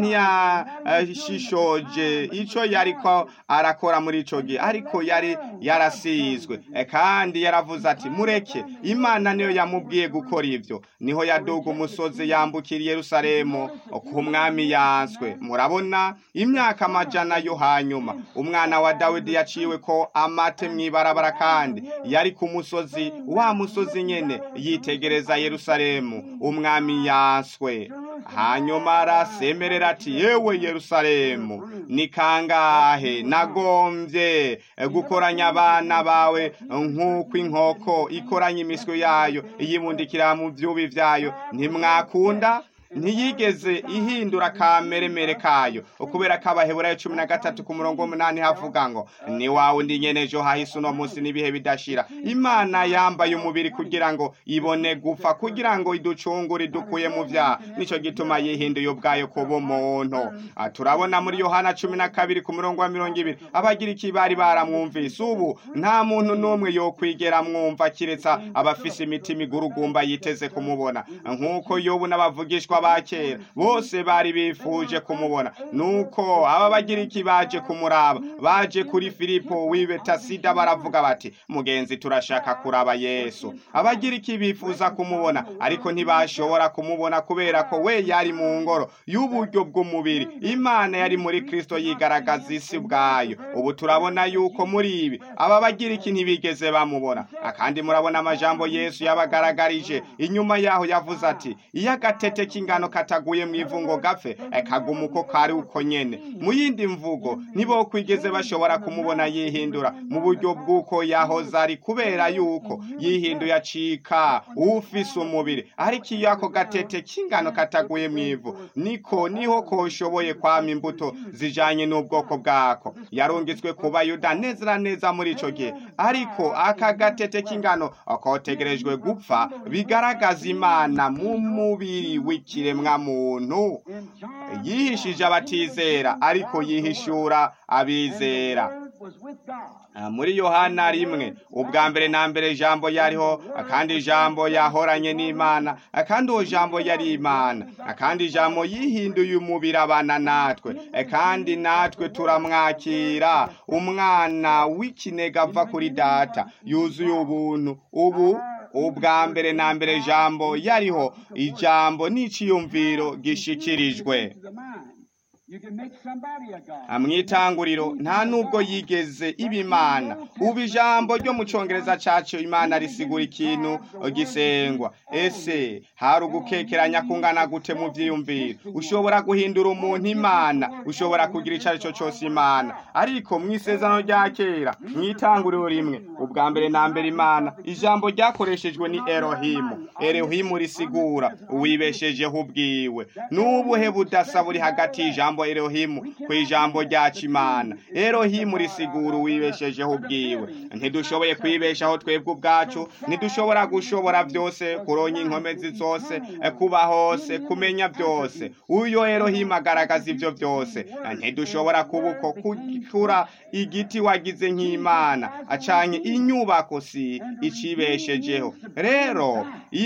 ntiyashishoje ico yariko arakora muri ico gihe ariko yari yarasizwe Eh, kandi yaravuze ati mureke imana niyo yamubwiye gukora ivyo niho yaduga umusozi yambukira i yerusalemu ku mwami yanswe murabona imyaka amajana yo hanyuma umwana wa dawidi yaciwe ko amate mw'ibarabara kandi yari ku musozi wa musozi nyene yitegereza yerusalemu umwami yanswe hanyuma arasemerera ati yewe yerusalemu ni kangahe nagombye gukoranya abana bawe nk'uko inkoko ikoranya imiswi yayo iyibundikira mu vyubi vyayo ntimwakunda ntiyigeze ihindura kameremere kayo ukubera ko abaheburayo cumi na gatatu ku murongo w'umunani havuga ngo ni wawe ndi nyene ejo hahise uno munsi n'ibihe bidashira imana yambaye umubiri kugira ngo ibone gupfa kugira ngo iducungure idukuye mu vyaha nico gituma yihinduye ubwayo kuba umuntu Ah, turabona muri yohana cumi na kabiri ku murongo wa mirongo ibiri abagira iki bari baramwumvise ubu nta muntu n'umwe yokwigera mwumva kiretsa abafise imitima igurugumba yiteze kumubona nk'uko yobu n'abavugishwa ba kera bose bari bifuje kumubona nuko aba bagira iki baje kumuraba baje kuri filipo w'ibetasida baravuga bati mugenzi turashaka kuraba yesu abagira iki bifuza kumubona ariko ntibashobora kumubona kubera ko we yari mu ngoro y'uburyo bw'umubiri imana yari muri kristo yigaragaza isi bwayo ubu turabona yuko muri ibi aba bagira iki ntibigeze bamubona akandi murabona amajambo yesu yabagaragarije inyuma yaho yavuze ati iyo agatete k'ingano kataguye mu ivu ngo gapfe eh, kaguma uko kari uko nyene mu yindi mvugo nibo kwigeze bashobora kumubona yihindura mu buryo bw'uko yahoze ari kubera yuko yihinduye acika ufise umubiri ariko iyo ako gatete k'ingano kataguye mu ivu niko niho koshoboye kwama imbuto zijanye n'ubwoko bwako yarungitswe ku bayuda neza na neza muri ico gihe ariko aka gatete k'ingano kotegerejwe gupfa bigaragaza imana mu mubiri w'ikiremwa muntu In John, yihishije abatizera ariko yihishura abizera Word was with God. Ah, muri yohana rimwe ubwa mbere na mbere ijambo yariho akandi ijambo yahoranye n'imana akandi uwo jambo yari imana akandi ijambo yihinduye umubiri abana natwe Eh, kandi natwe turamwakira umwana w'ikinega ava kuri data yuzuye ubuntu ubu ubwa mbere na mbere ijambo yariho ijambo n'iciyumviro gishikirijwe To the mind. You can make somebody a God. mw'itanguriro nta nubwo yigeze iba imana ubu ijambo ryo mu cyongereza cyacu imana risigura ikintu gisengwa ese hari ugukekeranya kungana gute mu byiyumviro ushobora guhindura umuntu imana ushobora kugira icyo ari cyo cyose imana ariko mu isezerano rya kera mu itanguriro rimwe ubwa mbere na mbere imana ijambo ryakoreshejwe ni erohimu erohimu risigura uwibeshejeho ubwiwe n'ubuhe budasa buri hagati y'ijambo erohimu ku ijambo ryacu imana erohimu risigura uwibeshejeho ubwiwe ntidushoboye kwibeshaho twebwe ubwacu ntidushobora gushobora byose kuronya inkomezi zose eh, kuba hose kumenya byose uyo erohimu agaragaza ibyo byose ntidushobora kuba uko kukura igiti wagize nk'imana acanye inyubako si icibeshejeho rero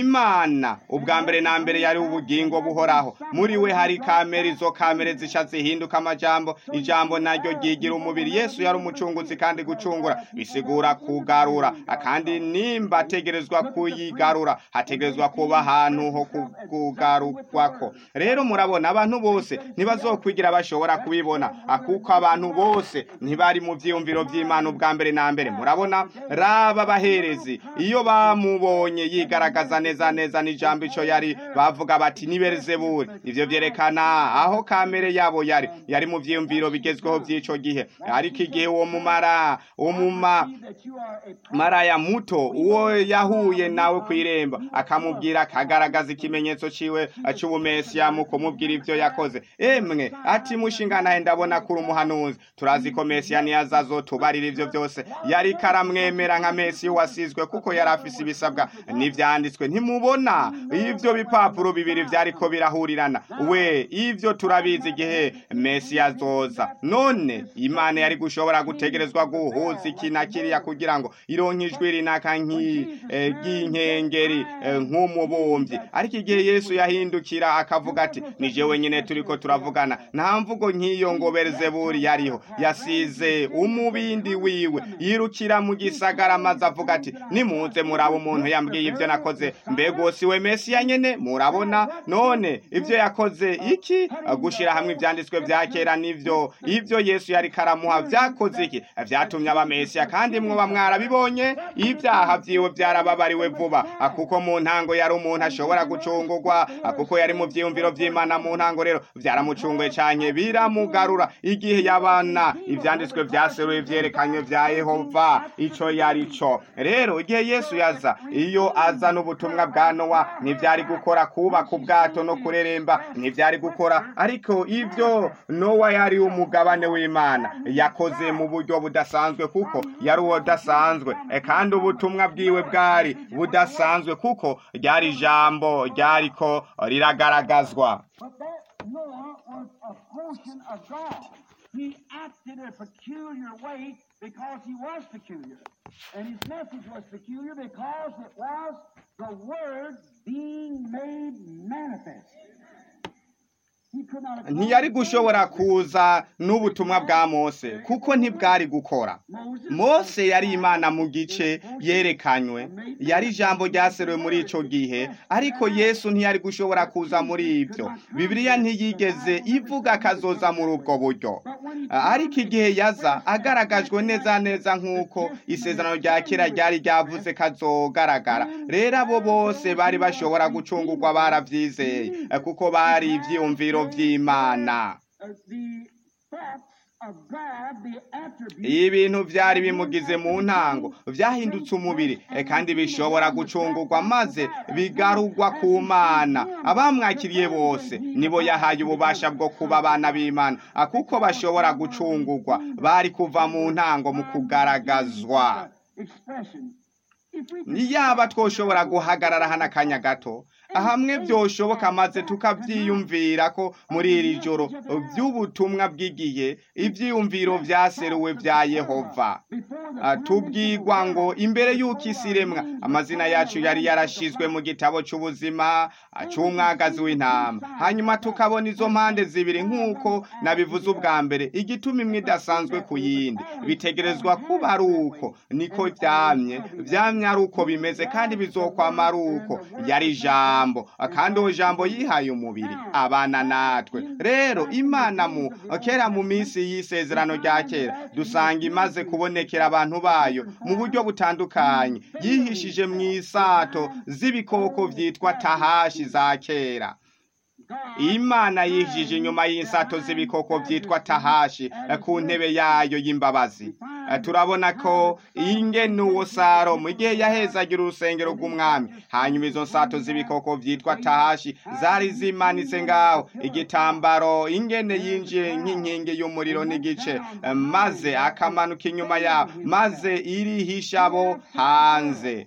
imana ubwa mbere na mbere yari ubugingo buhoraho muri we hari kamere izo kamere zica zihinduka amajambo ijambo naryo ryigira umubiri yesu yari umucunguzi kandi gucungura bisigura kugarura kandi nimba ategerezwa kuyigarura hategerezwa kuba ahantu ho ku- kugarukwako rero murabona abantu bose ntibazokwigira bashobora kubibona ah, kuko abantu bose ntibari mu vyiyumviro vy'imana ubwa mbere na mbere murabona raba abaherezi iyo bamubonye yigaragaza neza neza n'ijambo ico yari bavuga bati ni berizebuli ivyo vyerekana aho kamere yabo yari yari mu vyiyumviro bigezweho vy'ico gihe ariko igihe uwo mumara umuma That you are a maraya muto uwo yahuye nawe ku irembo akamubwira akagaragaza ikimenyetso ciwe c'ubumesiya mu kumubwira ivyo yakoze emwe ati mushinga naye ndabona kuri umuhanuzi turazi ko mesiya niyaza azotubarira ivyo byose yari karamwemera nka mesiya wasizwe kuko yari afise ibisabwa n'ivyanditswe ntimubona ivyo bipapuro bibiri vyariko birahurirana we ivyo turabizi igihe igihe mesiya azoza none imana yari gushobora gutegerezwa guhuza iki na kiriya kugira ngo ironke ijwi rinaka nk'inkengeri nk'umubumbyi ariko igihe yesu yahindukira akavuga ati ni jewe nyine turi ko turavugana nta mvugo nk'iyo ngo berzeburi yariho yasize umubindi wiwe yirukira mu gisagara maze avuga ati nimuze muraba umuntu yambwiye ibyo nakoze mbego si we mesiya nyene murabona none ibyo yakoze iki gushira hamwe ibyanditswe bya kera n'ivyo ibyo yesu yari karamuha vyakoze iki vyatumye aba mesiya kandi mwoba mwarabibonye ibyaha vyiwe byarababariwe vuba kuko mu ntango yari umuntu ashobora gucungurwa kuko yari mu vyiyumviro vy'imana mu ntango rero vyaramucunguye canke biramugarura igihe yabana ivyanditswe vyaseruye vyerekanywe vya yehova ico yari co rero igihe yesu yaza iyo aza n'ubutumwa bwa nowa ntivyari gukora kubaka ubwato no kureremba ntivyari gukora ariko ivyo nowa yari umugabane w'imana yakoze mu buryo budasanzwe kuko yari uwo dasanzwe kandi ubutumwa bwiwe bwari budasanzwe kuko ryari ijambo ryariko riragaragazwa He acted in a peculiar way because he was peculiar. And his message was peculiar because it was the Word being made manifest. ntiyari gushobora kuza n'ubutumwa bwa mose kuko ntibwari gukora mose yari imana mu gice yerekanywe yari ijambo ryaseruwe muri icyo gihe ariko yesu ntiyari gushobora kuza muri ibyo bibiliya ntiyigeze ivuga akazoza muri ubwo buryo ariko igihe yaza agaragajwe neza neza nk'uko isezerano rya kera ryari ryavuze kazogaragara rero abo bose bari bashobora gucungurwa barabyizeye kuko bari ibyiyumviro by'imana ibintu byari bimugize mu ntango byahindutse umubiri kandi bishobora gucungurwa maze bigarugwa ku mana abamwakiriye bose nibo yahaye ububasha bwo kuba abana b'imana kuko bashobora gucungurwa bari kuva mu ntango mu kugaragazwa niyaba twoshobora guhagarara hano akanya gato hamwe byoshoboka maze tukabyiyumvira ko muri iri joro by'ubutumwa bw'igihe ibyiyumviro byaseruwe bya yehova tubwirwa ngo imbere y'uko isi iremwa amazina yacu yari yarashizwe mu gitabo cy'ubuzima cy'umwagazi w'intama hanyuma tukabona izo mpande zibiri nk'uko nabivuze ubwa mbere igituma imwe idasanzwe ku yindi bitegerezwa kuba ari uko niko byamye byamye ari uko bimeze kandi bizokwama ari uko yari ijambo kandi uwo jambo yihaye umubiri abana natwe rero imana mu kera mu minsi y'isezerano rya kera dusanga imaze kubonekera abantu bayo mu buryo butandukanye yihishije mu isato z'ibikoko byitwa tahashi za kera imana yihishije inyuma y'insato z'ibikoko byitwa tahashi ku ntebe yayo y'imbabazi turabona ko ingene uwo salomo igihe yahezagira urusengero rw'umwami hanyuma izo nsato z'ibikoko byitwa tahashi zari zimanitse ngaho igitambaro ingene yinjiye nk'inkingi y'umuriro n'igice maze akamanuka inyuma yaho maze irihisha abo hanze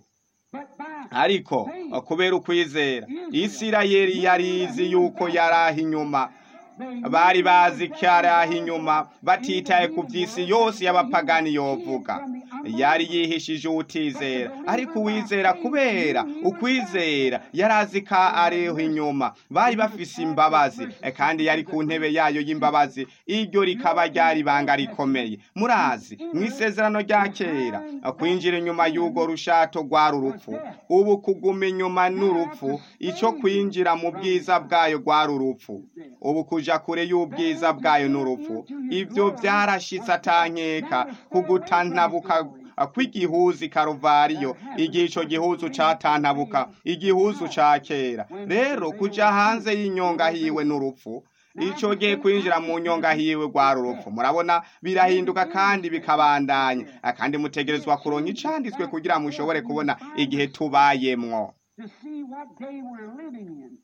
ariko kubera ukwizera isirayeli yari izi yuko yari aho inyuma bari bazi ko yari aho inyuma batitaye ku by'isi yose y'abapagani yovuga yari yihishije uwutizera ariko uwizera kubera ukwizera yari azi ko ariho inyuma bari bafise imbabazi kandi yari ku ntebe yayo y'imbabazi iryo rikaba ryari ibanga rikomeye murazi mu isezerano rya kera kwinjira inyuma y'urwo rushato rwari urupfu ubu kuguma inyuma n'urupfu icyo kwinjira mu bwiza bwayo rwari urupfu ubu kuja kure y'ubwiza bwayo n'urupfu ibyo byarashitse atankeka kugutantabuka kw'igihuzi karuvariyo igihe icyo gihuzu catantabuka igihuzu ca kera rero kuja hanze y'inyonga hiwe n'urupfu icyo gihe kwinjira mu nyonga hiwe rwari urupfu murabona birahinduka kandi bikabandanya kandi mutegerezwa kuronka icanditswe kugira mushobore kubona igihe tubayemwo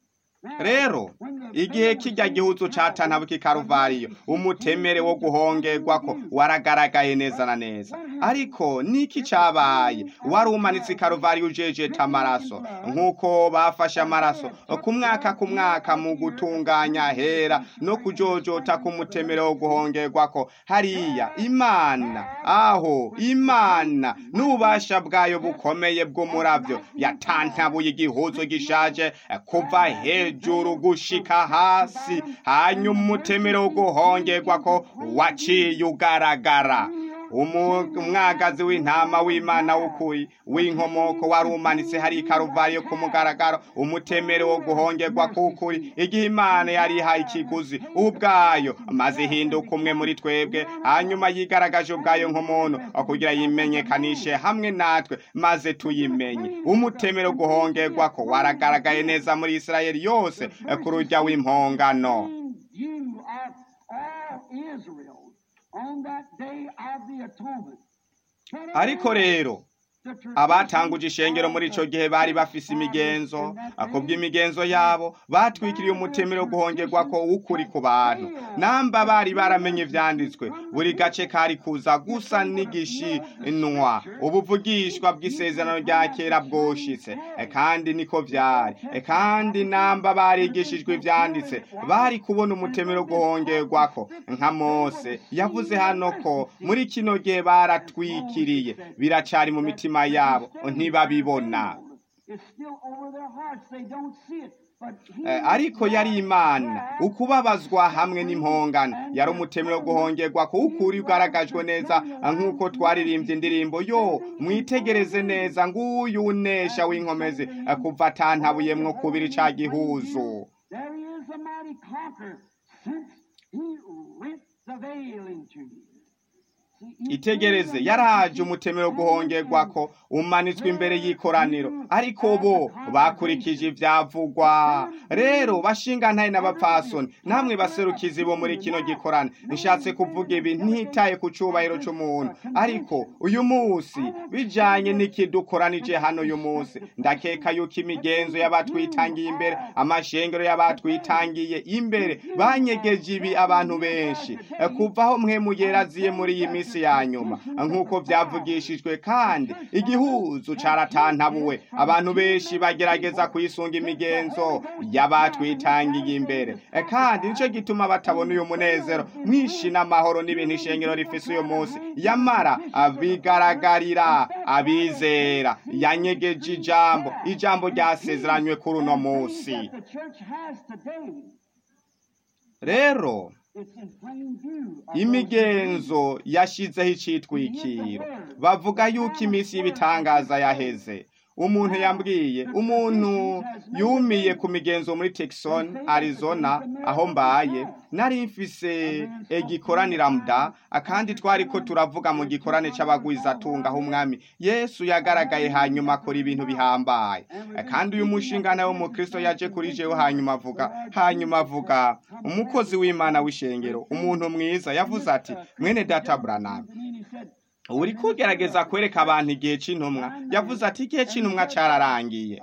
rero igihe kijya gihuzu catanabuka ikaruvariyo umutemere wo guhongerwa ko waragaragaye neza na neza ariko niki cabaye wari umanitse ikaruvariyo ujejeta amaraso nk'uko bafashe amaraso ku mwaka ku mwaka mu gutunganya hera no kujojota ku mutemere wo guhongerwa ko hariya imana aho imana n'ububasha bwayo bukomeye bw'umuravyo yatantabuye igihuzu gishaje kuva hejuru gushika hasi hanyuma umutemere wo guhongerwa ko waciye ugaragara umwagazi w'intama w'imana w'ukuri w'inkomoko wari umanitse hari ikaruvariyo ku mugaragaro umutemere wo guhongerwa k'ukuri igihe imana yari ihaye ikiguzi ubwayo maze ihinduka umwe muri twebwe hanyuma yigaragaje ubwayo nk'umuntu kugira yimenyekanishe hamwe natwe maze tuyimenye umutemere wo guhongerwa ko waragaragaye neza muri isirayeli yose ku rujya w'impongano ariko rero abatanguje ishengero muri ico gihe bari bafise imigenzo kubw'imigenzo yabo batwikiriye umutemere wo guhongerwa ko w'ukuri ku bantu namba bari baramenye ivyanditswe buri gace kari kuza gusa n'igishinwa ubuvugishwa bw'isezerano rya kera bwoshitse kandi niko vyari kandi namba barigishijwe ivyanditse bari kubona umutemere wo guhongerwako nka mose yavuze hano ko muri kino gihe baratwikiriye biracari mu mitima yabo ntibabibona ariko yari imana ukubabazwa hamwe n'impongano yari umutemero wo guhongerwa kuwukuri ugaragajwe neza nk'uko twaririmbye indirimbo yo mwitegereze neza nguyu unesha w'inkomezi kuva atantabuyemwo kubiri ca gihuzu itegereze yaraje umutemero wo guhongerwa ko umanitswe imbere y'ikoraniro ariko bo bakurikije ivyavugwa rero bashinga ntaye n'abapfasoni namwe baserukizi bo muri kino gikorane nshatse kuvuga ibi ntitaye ku cubahiro c'umuntu ariko uyu munsi bijanye n'ikidukoranije hano uyu munsi ndakeka yuko imigenzo y'abatwitangiye imbere amashengero y'abatwitangiye imbere banyegeje ibi abantu benshi kuvaho mwe mugeraziye muri iyi misi ya nyuma nk'uko byavugishijwe kandi igihuzu caratantabuwe abantu benshi bagerageza kuyisunga imigenzo y'abatwitangiye imbere kandi nico gituma batabona uyu munezero mwinshi n'amahoro n'ibintu ishengero rifise uyu munsi yamara bigaragarira abizera yanyegeje ijambo ijambo ryasezeranywe kuri uno munsi rero imigenzo yashizeho icitwikiro bavuga yuko iminsi y'ibitangaza yaheze umuntu yambwiye umuntu yumiye ku migenzo muri Texon Arizona aho mbaye nari mfise igikoranira muda akandi twari ko turavuga mu gikorane c'abagwizatunga aho umwami Yesu yagaragaye hanyuma akora ibintu bihambaye kandi uyu mushingana wo mu Kristo yaje kuri jewe hanyuma avuga hanyuma avuga umukozi w'Imana w'ishengero umuntu mwiza yavuze ati mwene data Branham uri kugerageza kwereka abantu igihe cy'intumwa yavuze ati igihe cy'intumwa cyararangiye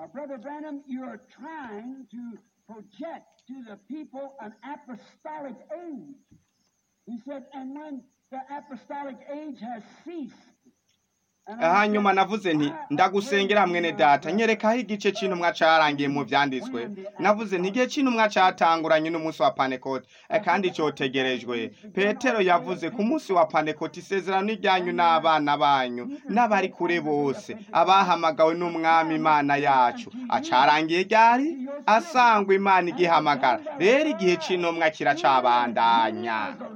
hanyuma navuze nti ndagusengera mwene data nyerekaho igice cy'intumwa cyarangiye mu byanditswe navuze nti igihe cy'intumwa cyatanguranye n'umunsi wa panekote kandi cyotegerejwe petero yavuze ku munsi wa panekote isezerano ijyanyu n'abana banyu n'abari kure bose abahamagawe n'umwami imana yacu acarangiye ryari asangwa imana igihamagara rero igihe cy'intumwa kiracabandanya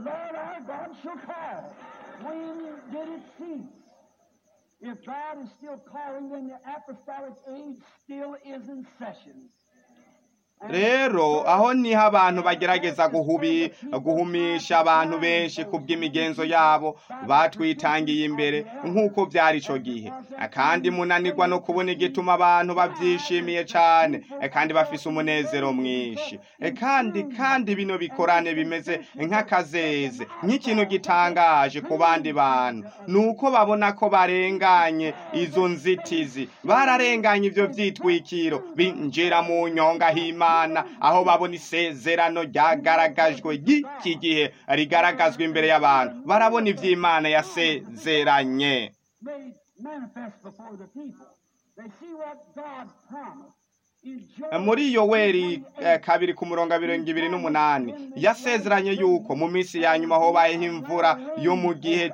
If God is still calling, then the apostolic age still is in session. rero aho niho abantu bagerageza guhubi guhumisha abantu benshi ku bw'imigenzo yabo batwitangiye imbere nk'uko byari icyo gihe kandi munanirwa no kubona igituma abantu babyishimiye cyane kandi bafise umunezero mwinshi kandi kandi bino bikorane bimeze nk'akazeze nk'ikintu gitangaje ku bandi bantu ni uko babona ko barenganye izo nzitizi bararenganye ibyo byitwikiro binjira mu nyonga hima ry'imana aho babona isezerano ryagaragajwe ry'iki gihe rigaragazwa imbere y'abantu barabona iby'imana yasezeranye made manifest before the people. They see what God promised. in Joel muri yoweri eh, kabiri ku murongo wa mirongo ibiri n'umunani yasezeranye yuko mu minsi ya nyuma hobayeho imvura yo mu gihe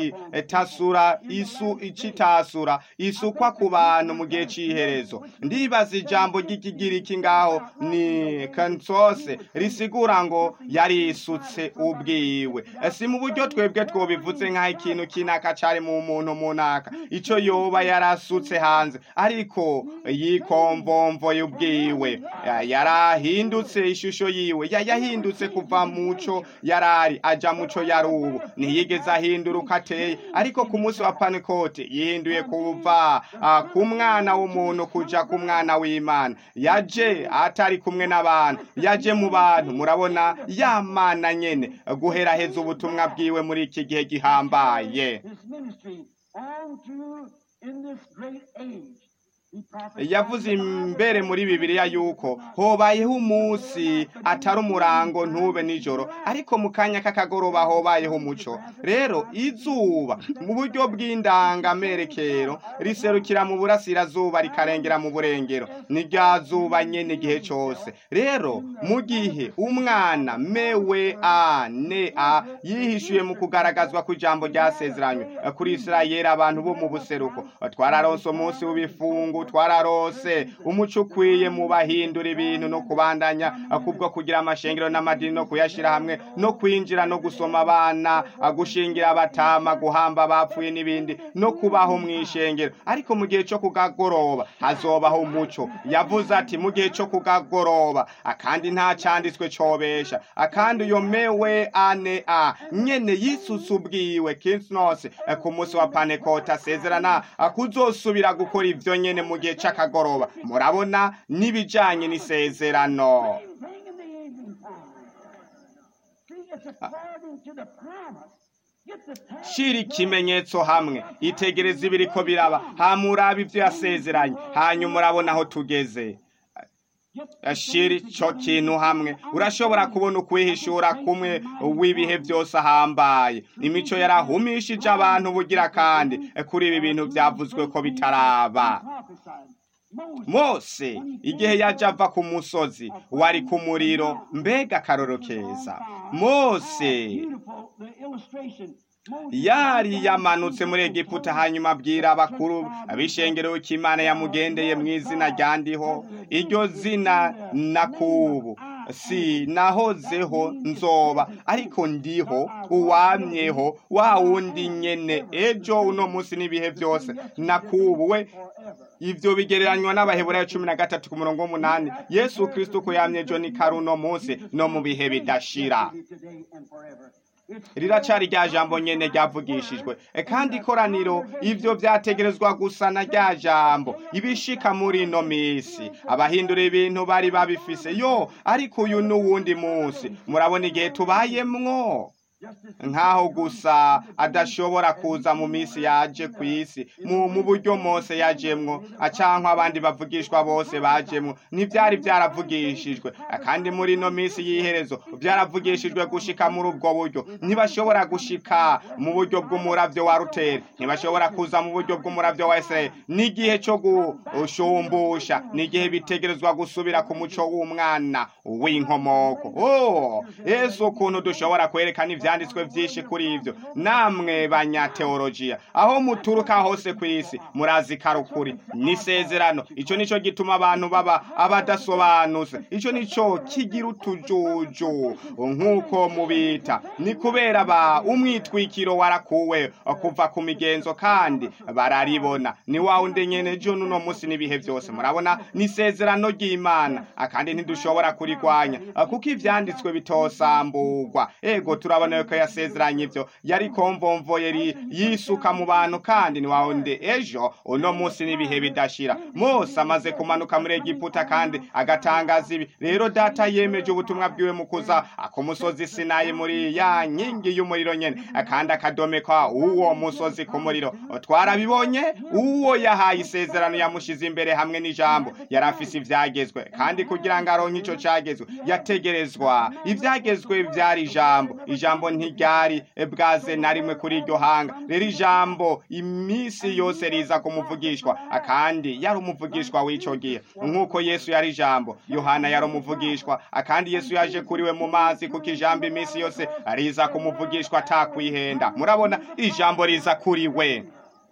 c'itasura isu icitasura isukwa ku bantu mu gihe c'iherezo ndibaza ijambo ry'ikigiriki ngaho ni kansose risigura ngo yari isutse ubwiwe Eh, si mu buryo twebwe twobivuze nk'aho ikintu kinaka cari mu muntu munaka ico yoba yarasutse hanze ariko yikomvomvo y'ubwiwe Ya- yarahindutse ishusho yiwe Ya- yahindutse kuva muco yarari aja muco yari ubu ntiyigeze ahindura uko ateye ariko ku munsi wa panikote yihinduye kuva ah, ku mwana w'umuntu kuja ku mwana w'imana yaje atari kumwe n'abantu yaje mu bantu murabona yamana nyene guheraheza ubutumwa bwiwe muri iki gihe gihambaye his ministry on through in this great age. He prophesied yavuze in the Bible imbere muri bibiliya yuko hobayeho umunsi atari umurango ntube nijoro ariko mu kanya k'akagoroba hobayeho umuco rero izuba mu buryo bw'indangamerekero riserukira mu burasirazuba rikarengera mu burengero ni rya zuba nyene igihe cose rero mu gihe umwana mewe a ne a yihishuye mu kugaragazwa kw'ijambo ryasezeranywe kuri isirayeli abantu bo mu buseruko twararonse umunsi w'ibifungu twararose umuco ukwiye mu bahindura ibintu no kubandanya kubwo kugira amashengero n'amadini no kuyashira hamwe no kwinjira no gusoma abana gushingira abatama guhamba abapfuye n'ibindi no kubaho mu ishengero ariko mu gihe cyo kugagoroba hazobaho umuco yavuze ati mu gihe cyo kugagoroba akandi nta cyanditswe cobesha akandi uyo mewe ane a nyene yisutse ubwiwe kinsnose ku munsi wa panekota asezerana kuzosubira gukora ivyo nyene mu gihe c'akagoroba murabona n'ibijanye n'isezerano Same thing in the evening time. See, it's according to the promise. Get the time. shira ikimenyetso hamwe itegereza ibiriko biraba hamuraba ivyo yasezeranye hanyuma urabona aho tugeze shira ico kintu hamwe urashobora kubona ukwihishura kumwe w'ibihe byose ahambaye imico yarahumishije abantu bugira kandi kuri ibi bintu byavuzwe ko bitaraba Prophesied. Moses mose igihe yaje ava ku musozi wari ku muriro mbega akaroro keza mose Beautiful, the illustration. Moses yari yamanutse muri egiputa hanyuma abwira abakuru abishengero ko imana yamugendeye mu izina ryandiho iryo zina nakubu si nahozeho nzoba ariko ndiho uwamyeho wa wundi nyene ejo uno munsi n'ibihe byose nakubu we forever. ivyo bigereranywa n'abaheburayo cumi na gatatu ku murongo w'umunani yesu kristo ko yamye ejo ni kari uno munsi no mu bihe bidashira Today and forever. It's riracari rya jambo nyene ryavugishijwe E, kandi ikoraniro ivyo vyategerezwa gusa na rya jambo ibishika muri ino misi abahindura ibintu bari babifise yo ariko uyu n'uwundi munsi murabona igihe tubayemwo just as nk'aho gusa adashobora kuza mu minsi yaje ku isi mu mu buryo mose yajemwo acankwa abandi bavugishwa bose bajemwo ntibyari byaravugishijwe kandi muri ino minsi y'iherezo byaravugishijwe gushika muri ubwo buryo ntibashobora gushika mu buryo bw'umuravyo wa ruteri ntibashobora kuza mu buryo bw'umuravyo wa israeli n'igihe cyo gushumbusha n'igihe bitegerezwa gusubira ku muco w'umwana w'inkomoko oh yesu ukuntu dushobora kwerekana ivyanditswe vyinshi kuri ivyo namwe banyateolojiya aho muturuka hose ku isi murazi karukuri n'isezerano ico nico gituma abantu baba abadasobanutse ico nico kigira utujuju nk'uko mubita ni kubera ba umwitwikiro warakuwe kuva ku migenzo kandi bararibona ni wa wundi nyene ejo n'uno munsi n'ibihe byose murabona ni isezerano ry'imana kandi ntidushobora kurigwanya kuko ivyanditswe bitosamburwa ego turabona ko yasezeranye ibyo yari komvomvoye ri- yisuka mu bantu kandi ntiwawundi ejo uno munsi n'ibihe bidashira mose amaze kumanuka muri egiputa kandi agatangaza ibi rero data yemeje ubutumwa bwiwe mu kuza ku musozi sinayi muri ya nkingi y'umuriro nyene kandi akadomeka uwo musozi ku muriro twarabibonye uwo yahaye isezerano yamushize imbere hamwe n'ijambo yari afise ivyagezwe kandi kugira ngo aronke ico cagezwe yategerezwa ivyagezwe vyari ijambo ijambo ntiryari bwaze na rimwe kuri iryo hanga rero ijambo imisi yose riza kumuvugishwa kandi yari umuvugishwa w'ico gihe nk'uko yesu yari ijambo yohana yari umuvugishwa kandi yesu yaje kuri we mu mazi kuko ijambo imisi yose riza kumuvugishwa atakwihenda murabona ijambo riza kuri we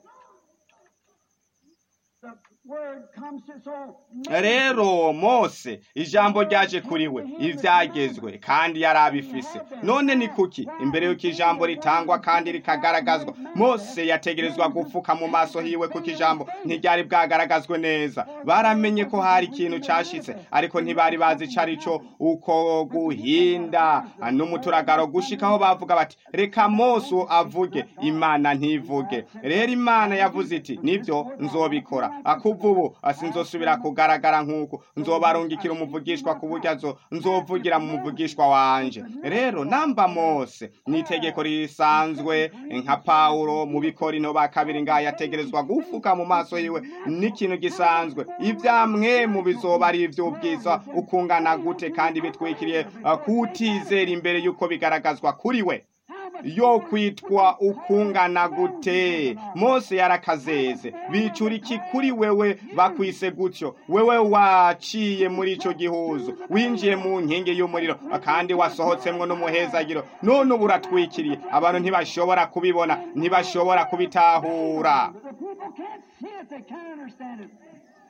The word comes to so rero mose ijambo ryaje kuri we ivyagezwe kandi yari abifise none ni kuki imbere y'uko ijambo ritangwa kandi rikagaragazwa mose yategerezwa gupfuka mu maso hiwe kuko ijambo ntiryari bwagaragazwe neza baramenye ko hari ikintu cashitse ariko ntibari bazi ico ari co uko guhinda n'umuturagaro gushikaho bavuga bati reka mose avuge imana ntivuge rero imana yavuze iti nivyo nzobikora akuva ubu sinzosubira kugaragara nk'uko nzobarungikira umuvugishwa ku buryo azo nzovugira mu muvugishwa wanje rero namba mose ni itegeko risanzwe nka pawulo mu bikorino ba kabiri ngaho yategerezwa gufuka mu maso yiwe n'ikintu gisanzwe ivyamwe mu bizoba ari ivy'ubwiza ukungana gute kandi bitwikiriye uh, kutizera imbere y'uko bigaragazwa kuri we yo kwitwa ukungana gute mose yarakazeze bicura iki kuri wewe bakwise gutyo wewe waciye muri ico gihuzo winjiye mu nkingi y'umuriro kandi wasohotsemwo n'umuhezagiro none ubu uratwikiriye abantu ntibashobora kubibona ntibashobora kubitahura The people can't see it, they can't understand it.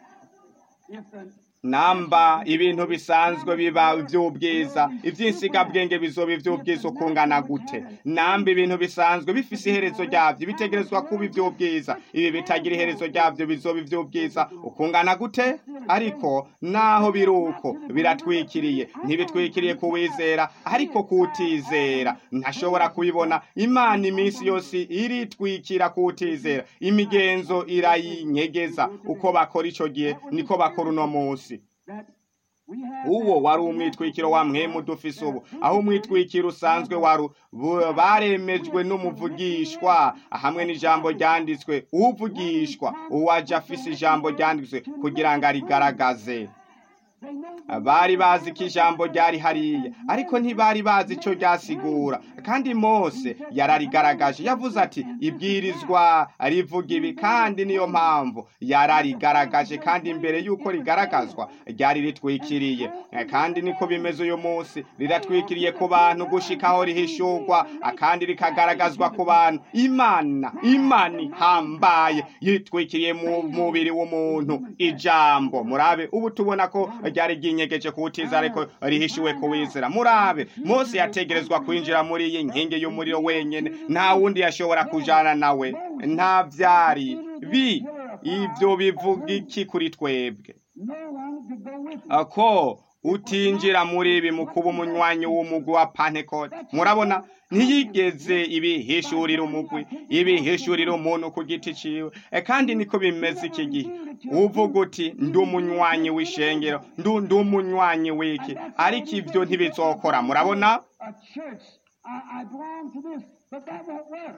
If the namba ibintu bisanzwe biba ivy'ubwiza ivy'insigabwenge bizoba ivy'ubwiza ukungana gute namba ibintu bisanzwe bifise iherezo ryavyo bitegerezwa kuba ivy'ubwiza ibi bitagira iherezo ryavyo bizoba ivy'ubwiza ukungana gute ariko naho biri uko biratwikiriye ntibitwikiriye kuwizera ariko kutizera ntashobora kubibona imana iminsi yose iritwikira kutizera imigenzo irayinyegeza uko bakora ico gihe niko bakora uno munsi that we have uwo wari umwitwikiro wa mwemu dufise ubu aho umwitwikiro usanzwe wari bu- baremejwe n'umuvugishwa hamwe n'ijambo ryanditswe uvugishwa uwaje afise ijambo ryanditswe kugira ngo arigaragaze they know bari bazi ko ijambo ryari hariya ariko ntibari bazi icyo ryasigura kandi mose yararigaragaje yavuze ati ibwirizwa rivuga ibi kandi niyo mpamvu yararigaragaje kandi imbere y'uko rigaragazwa ryari ritwikiriye Eh, kandi niko bimeze uyu munsi riratwikiriye ku bantu gushikaho rihishurwa ah, kandi rikagaragazwa ku bantu imana imana ihambaye yitwikiriye mu mubiri w'umuntu ijambo murabe ubu tubona ko ryari ryinyegeje kuwutiza ariko rihishiwe kuwizera murabe mose yategerezwa kwinjira muri iyi nkingi y'umuriro wenyene nta wundi yashobora kujana nawe nta vyari bi ibyo bivuga iki kuri twebwe no one could go with him. ko utinjira muri ibi mu kuba umunywanyi w'umugwi wa pantekote murabona ntiyigeze ibihishurira umugwi ibihishurira umuntu ku giti ciwe E, kandi niko bimeze iki gihe uvuga uti ndi umunywanyi w'ishengero ndu ndi umunywanyi w'iki ariko ibyo ntibizokora murabona A church, I, I belong to this, but that won't work.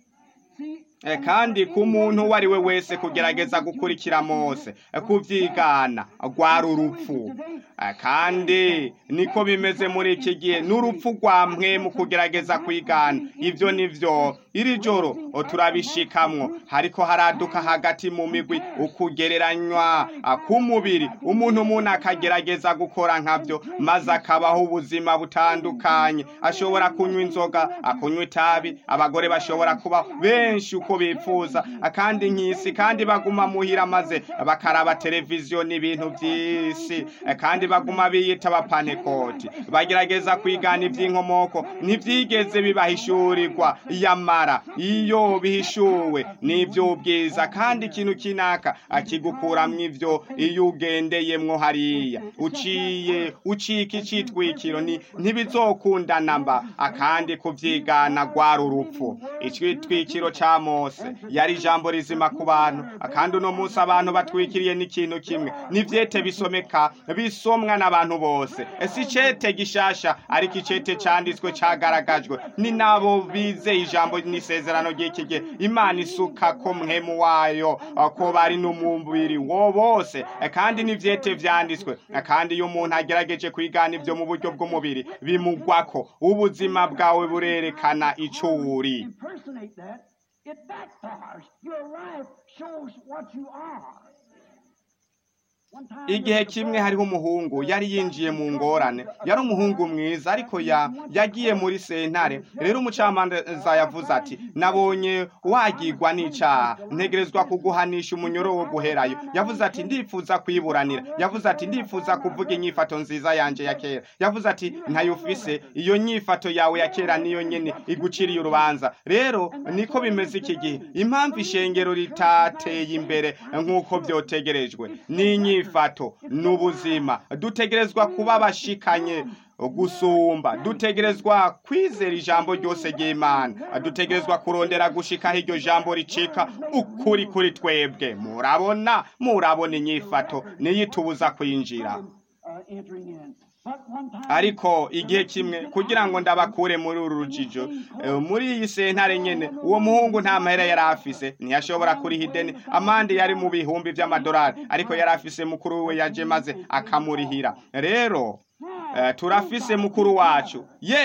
See, E, kandi ku muntu uwo ari we wese kugerageza gukurikira mose e, kuvyigana rwari urupfu E, kandi niko bimeze muri iki gihe n'urupfu rwa mwe mu kugerageza kwigana ivyo nivyo iri joro o, turabishikamwo hariko haraduka hagati mu migwi ukugereranywa a, k'umubiri umuntu umuntu akagerageza gukora nkavyo maze akabaho ubuzima butandukanye ashobora kunywa inzoga akunywa itabi abagore bashobora kuba benshi uko bipfuza kandi nk'isi kandi baguma muhira maze bakaraba televiziyo n'ibintu by'isi kandi baguma biyita abapanekoti bagerageza kwigana iby'inkomoko ntibyigeze bibahishurirwa yamara iyo bihishuwe n'iby'ubwiza kandi ikintu kinaka akigukuramwo ivyo iyo ugendeyemwo hariya uciye ucika icitwikiro ni ntibizokundana mba akandi kuvyigana rwari urupfu icitwikiro ca mose yari ijambo rizima ku bantu kandi uno munsi abantu batwikiriye n'ikintu kimwe n'ivyete bisomeka bisomwa n'abantu bose ese icete gishasha ariko icete canditswe cagaragajwe ni nabo bizeye ijambo n'isezerano ry'iki gihe imana isuka ko mwemu wayo ko bari n'umubiri wo bose kandi n'ivyete vyanditswe kandi iyo umuntu agerageje kwigana ivyo mu buryo bw'umubiri bimugwako ubuzima bwawe burerekana ico uri impersonate that, it backfires. Your life shows what you are. One time igihe there was a kimwe boy- hariho umuhungu yari yinjiye mu ngorane yari umuhungu mwiza ariko ya yagiye muri sentare rero umucamanza yavuze ati nabonye wagirwa n'icaha ntegerezwa kuguhanisha umunyoro wo guherayo yavuze ati ndifuza kwiburanira yavuze ati ndifuza kuvuga inyifato nziza yanje ya kera yavuze ati ntayo ufise iyo nyifato yawe ya kera niyo nyene iguciriye urubanza rero niko bimeze iki gihe impamvu ishengero ritateye imbere nk'uko vyotegerejwe n'inyifato n'ubuzima dutegerezwa kuba bashikanye gusumba dutegerezwa kwizera ijambo ryose ry'imana dutegerezwa kurondera gushikaho iryo jambo ricika ukuri kuri twebwe murabona murabona inyifato niyo itubuza kwinjira uh, entering in. But one time, ariko igihe kimwe kugira ngo ndabakure muri uru rujijo eh, muri iyi sentare nyene uwo muhungu nta mahera yari afise ntiyashobora kuriha ideni amande yari mu bihumbi vy'amadolari ariko yari afise mukuru we yaje maze akamurihira rero eh, turafise mukuru wacu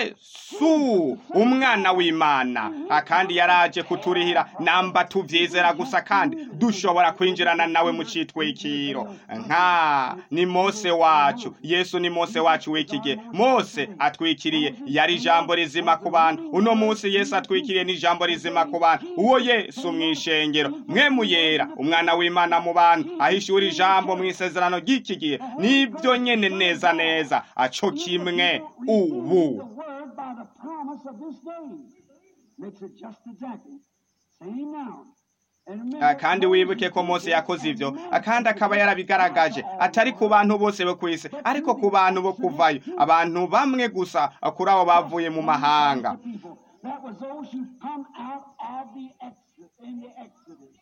yesu umwana w'imana Ah, kandi yaraje kuturihira namba tuvyizera gusa kandi dushobora kwinjirana nawe mu citwikiro nka ni mose wacu yesu ni mose wacu w'iki gihe mose atwikiriye yari ijambo rizima ku bantu uno munsi yesu atwikiriye n'ijambo rizima ku bantu uwo yesu mw'ishengero mwe muyera umwana w'imana mu bantu ahishura ijambo mu isezerano ry'iki gihe nibyo nyene neza neza aco kimwe ubu the word by the promise of this day makes it just exactly same now. And remember, Ah, kandi wibuke ko mose yakoze ivyo Ah, kandi akaba yarabigaragaje atari ku bantu bose bo kw'isi ariko ku bantu bo kuvayo abantu bamwe gusa ah, kuri abo bavuye mu mahanga people. That was those who come out of the exodus in the Exodus.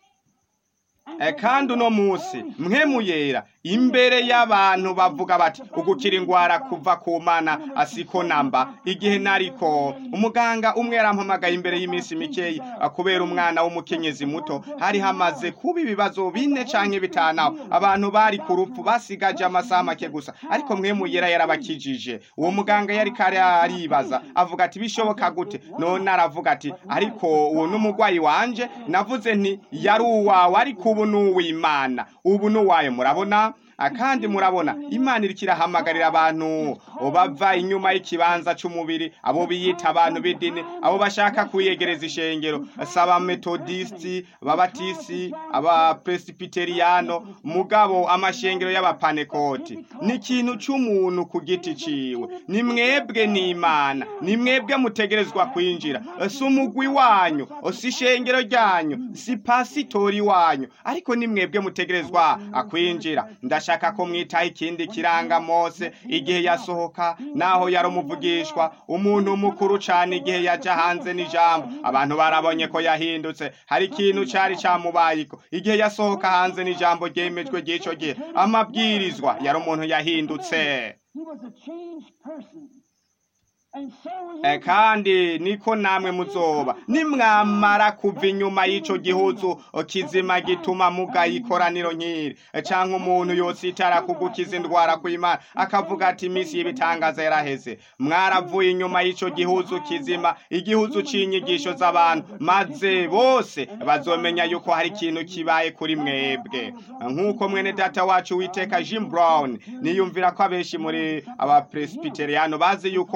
Eh, kandi uno munsi mwe muyera imbere y'abantu bavuga bati ugukira ingwara kuva ku mana asiko namba igihe nariko umuganga umwe yarampamagaye imbere y'iminsi mikeyi ah, kubera umwana w'umukenyezi muto hari hamaze kuba ibibazo bine canke bitanaho abantu bari ku rupfu basigaje amasaha make gusa ariko mwe muyera yarabakijije uwo muganga yari kare aribaza avuga ati bishoboka gute none aravuga ati ariko uwo n'umugwayi wanje navuze nti yari uwawe ariko ubu ni uw'imana ubu ni uwayo murabona Ah, kandi murabona imana iriko irahamagarira abantu bava inyuma y'ikibanza c'umubiri abo biyita abantu b'idini abo bashaka kwiyegereza ishengero saba metodisiti ababatisi abapresibiteriyano mugabo amashengero y'abapanekoti ni ikintu c'umuntu ku giti ciwe ni mwebwe n'imana ni mwebwe mutegerezwa kwinjira si umugwi wanyu si ishengero ryanyu si pasitori wanyu ariko ni mwebwe mutegerezwa kwinjira ndashaka ko mwitaho ikindi kiranga mose igihe yasohoka naho yari umuvugishwa umuntu mukuru cane igihe yaja hanze n'ijambo abantu barabonye ko yahindutse hari ikintu cari camubayiko igihe yasohoka hanze n'ijambo ryemejwe ry'ico gihe amabwirizwa yari umuntu yahindutse He was a changed person. And so was Eh, kandi niko namwe muzoba nimwamara kuva inyuma y'ico gihuzu kizima gituma mugaye ikoraniro nk'iri Eh, canke umuntu yositara kugukiza indwara kw'imana akavuga ati iminsi y'ibitangaza yaraheze mwaravuye inyuma y'ico gihuzu kizima igihuzu c'inyigisho z'abantu maze bose bazomenya yuko hari ikintu kibaye kuri mwebwe nk'uko mwene data wacu witeka jim brown niyumvira ko abenshi muri abapresbiteriyano bazi yuko uh,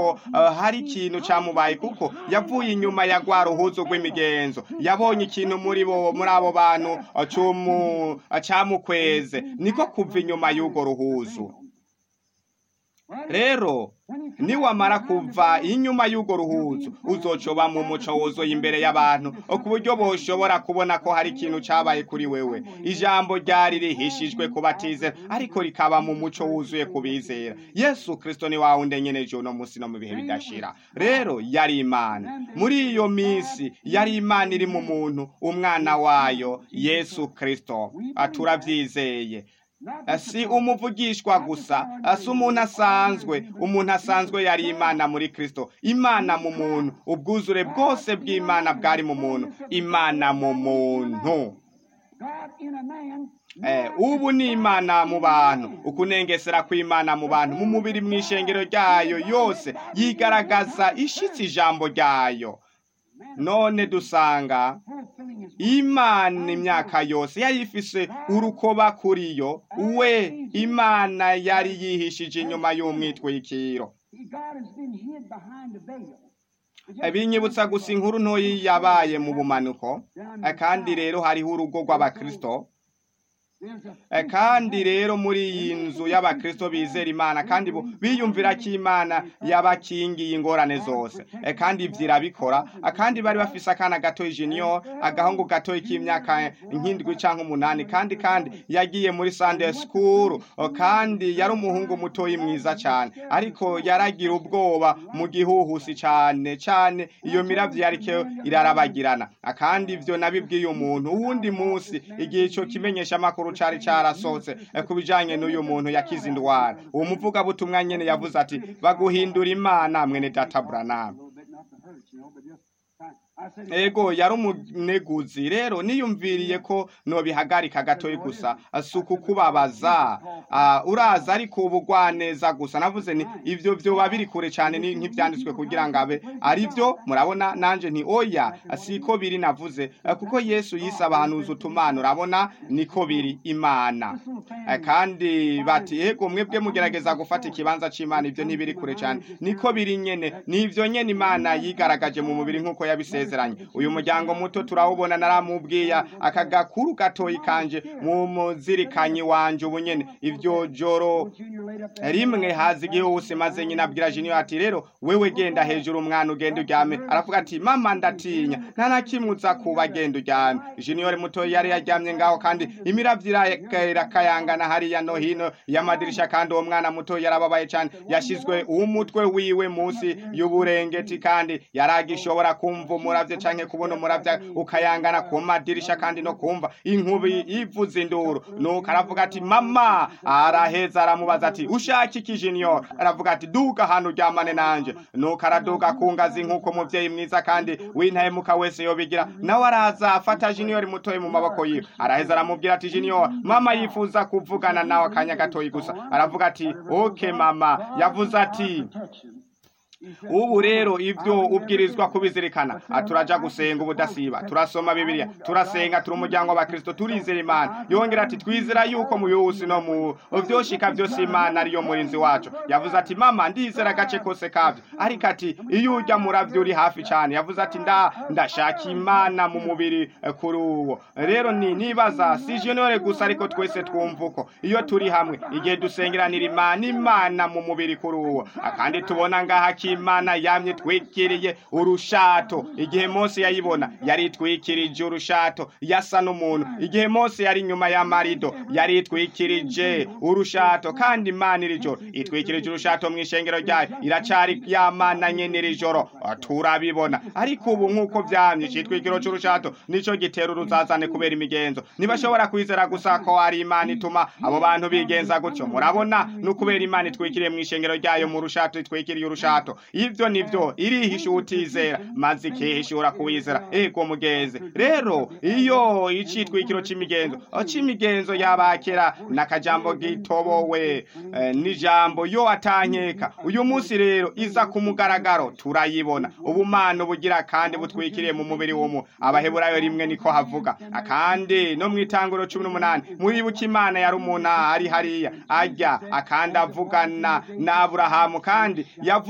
eh, hari ikintu cyamubaye kuko yavuye inyuma ya rwa ruhuzo rw'imigenzo yabonye ikintu muri bo muri abo bantu eh, cumu- eh, cyamukweze niko kuva inyuma y'urwo ruhuzo rero niwamara kuva inyuma y'urwo ruhuzo uzocoba mu muco wuzuye imbere y'abantu ku buryo boshobora kubona ko hari ikintu cyabaye kuri wewe ijambo ryari rihishijwe ku batizera ariko rikaba mu muco wuzuye ku bizera yesu kirisito ni wawe undenyeneje uno munsi no mu bihe bidashira rero yari imana muri iyo minsi yari imana iri mu muntu umwana wayo yesu kirisito turabyizeye si umuvugishwa gusa si umuntu asanzwe umuntu asanzwe yari imana muri kirisito imana mu muntu ubwuzure bwose bw'imana bwari mu muntu imana mu muntu God in a man. Eh, ubu ni imana mu bantu ukunengesera kw'imana mu bantu mu mubiri mu ishengero ryayo yose yigaragaza ishitse ijambo ryayo none dusanga fulfilling his imana imyaka yose yari ifise urukoba kuri yo we imana yari yihishije inyuma y'umwitwikiro God has been hid behind the veil. binyibutsa gusa inkuru ntoyi yabaye mu bumanuko Eh, kandi rero hariho urugo rw'abakristo There's a Eh, kandi rero muri iyi nzu y'abakristo bizera imana kandi bo biyumvira ko imana yabakingiye ingorane zose Eh, kandi ibyo irabikora Ah, kandi bari bafise akana gato junior agahungu gato k'imyaka nk'indwi cyangwa umunani kandi kandi yagiye muri sunday school Oh, kandi yari umuhungu mutoyi mwiza cyane ariko yaragira ubwoba mu gihuhusi cyane cyane iyo miravyo yariko irarabagirana Ah, kandi ivyo nabibwiye umuntu uwundi munsi igihe ico kimenyesha amakuru cari carasohotse eh, ku bijanye n'uyu muntu yakize indwara uwo muvugabutumwa nyene yavuze ati baguhindura imana mwene data Branham little bit not to hurt, you know, but just fine. I said, ego yari umuneguzi rero niyumviriye ko nobihagarika gatoyi gusa si ukukubabaza Ah, uraza ariko ubugwaneza gusa navuze ni ivyo vyoba biri kure cyane ni- nk'ivyanditswe kugira ngo abe ari byo murabona nanje nti oya siko biri navuze Eh, kuko yesu yise abahanuzi utumana urabona niko biri imana Eh, kandi bati ego mwebwe mugerageza gufata ikibanza c'imana ivyo ntibiri kure cyane niko biri nyene nivyo nyene imana yigaragaje mu mubiri nk'uko yabisezeranye uyu muryango muto turawubona naramubwiya aka gakuru gatoyi kanje mu muzirikanyi wanje ubu nyene ivyo joro Junior laid up there. rimwe haza igihusi maze nyina abwira junior ati rero wewe genda hejuru umwana ugenda uryame aravuga ati mama ndatinya nta na kimwe uza kuba genda uryame junior muto yari yaryamye ngaho kandi imiravyo ira- irakayangana hariya no hino y'amadirisha kandi uwo mwana muto yarababaye cyane yashizwe umutwe wiwe munsi y'uburengeti kandi yaragishobora kumva umuravyo canke kubona umuravyo ukayangana ku madirisha kandi no kumva inkubi ivuza induru nuko aravuga ati mama araheza aramubaza ati ushaka iki junior aravuga ati duka hano uryamane nanje nuko araduka ku ngazi nk'uko umuvyeyi mwiza kandi w'intahemuka wese yobigira nawe araza afata junior mutoyi mu maboko yiwe araheza aramubwira ati junior mama yifuza kuvugana nawe akanya gatoyi gusa aravuga ati okay mama yavuze ati Protection. ubu rero ibyo ubwirizwa kubizirikana Ah, turaja gusenga ubudasiba turasoma bibiliya turasenga turi umuryango w'abakristo turizera imana yongera ati twizera yuko mu yusi no mu vyoshika vyose imana ariyo murinzi wacu yavuze ati mama ndizera agace kose kavyo ariko ati iyo urya muravyo uri hafi cane yavuze ati nda ndashaka imana mu mubiri eh, kuri uwo rero ni nibaza si junior gusa ariko twese twumva uko iyo turi hamwe igihe dusengeranira imana imana mu mubiri kuri uwo Ah, kandi tubona ngaha ko imana yamye twikiriye urushato igihe mose yayibona yari itwikirije urushato yasa n'umuntu igihe mose yari inyuma y'amarido yari itwikirije urushato kandi imana iri joro itwikirije urushato mu ishengero ryayo iracari yamana nyene iri joro Ah, turabibona ariko ubu nk'uko vyamye icitwikiro c'urushato nico gitera uruzazane kubera imigenzo ntibashobora kwizera gusa ko ari imana ituma abo bantu bigenza gutyo murabona ni ukubera imana itwikiriye mu ishengero ryayo mu rushato itwikiriye urushato ivyo nivyo irihisha utizera maze ikihishura kuwizera ego mugeze rero iyo icitwikiro c'imigenzo c'imigenzo y'abakera n'akajambo gitobowe eh, n'ijambo yo atankeka uyu munsi rero iza ku mugaragaro turayibona ubumana bugira kandi butwikiriye mu mubiri w'umuntu abaheburayo rimwe niko havuga akandi no mu itanguro cumi n'umunani muribuka imana yari umuntu ari hariya ajya akandi avugana na aburahamu kandi yavuze ivyo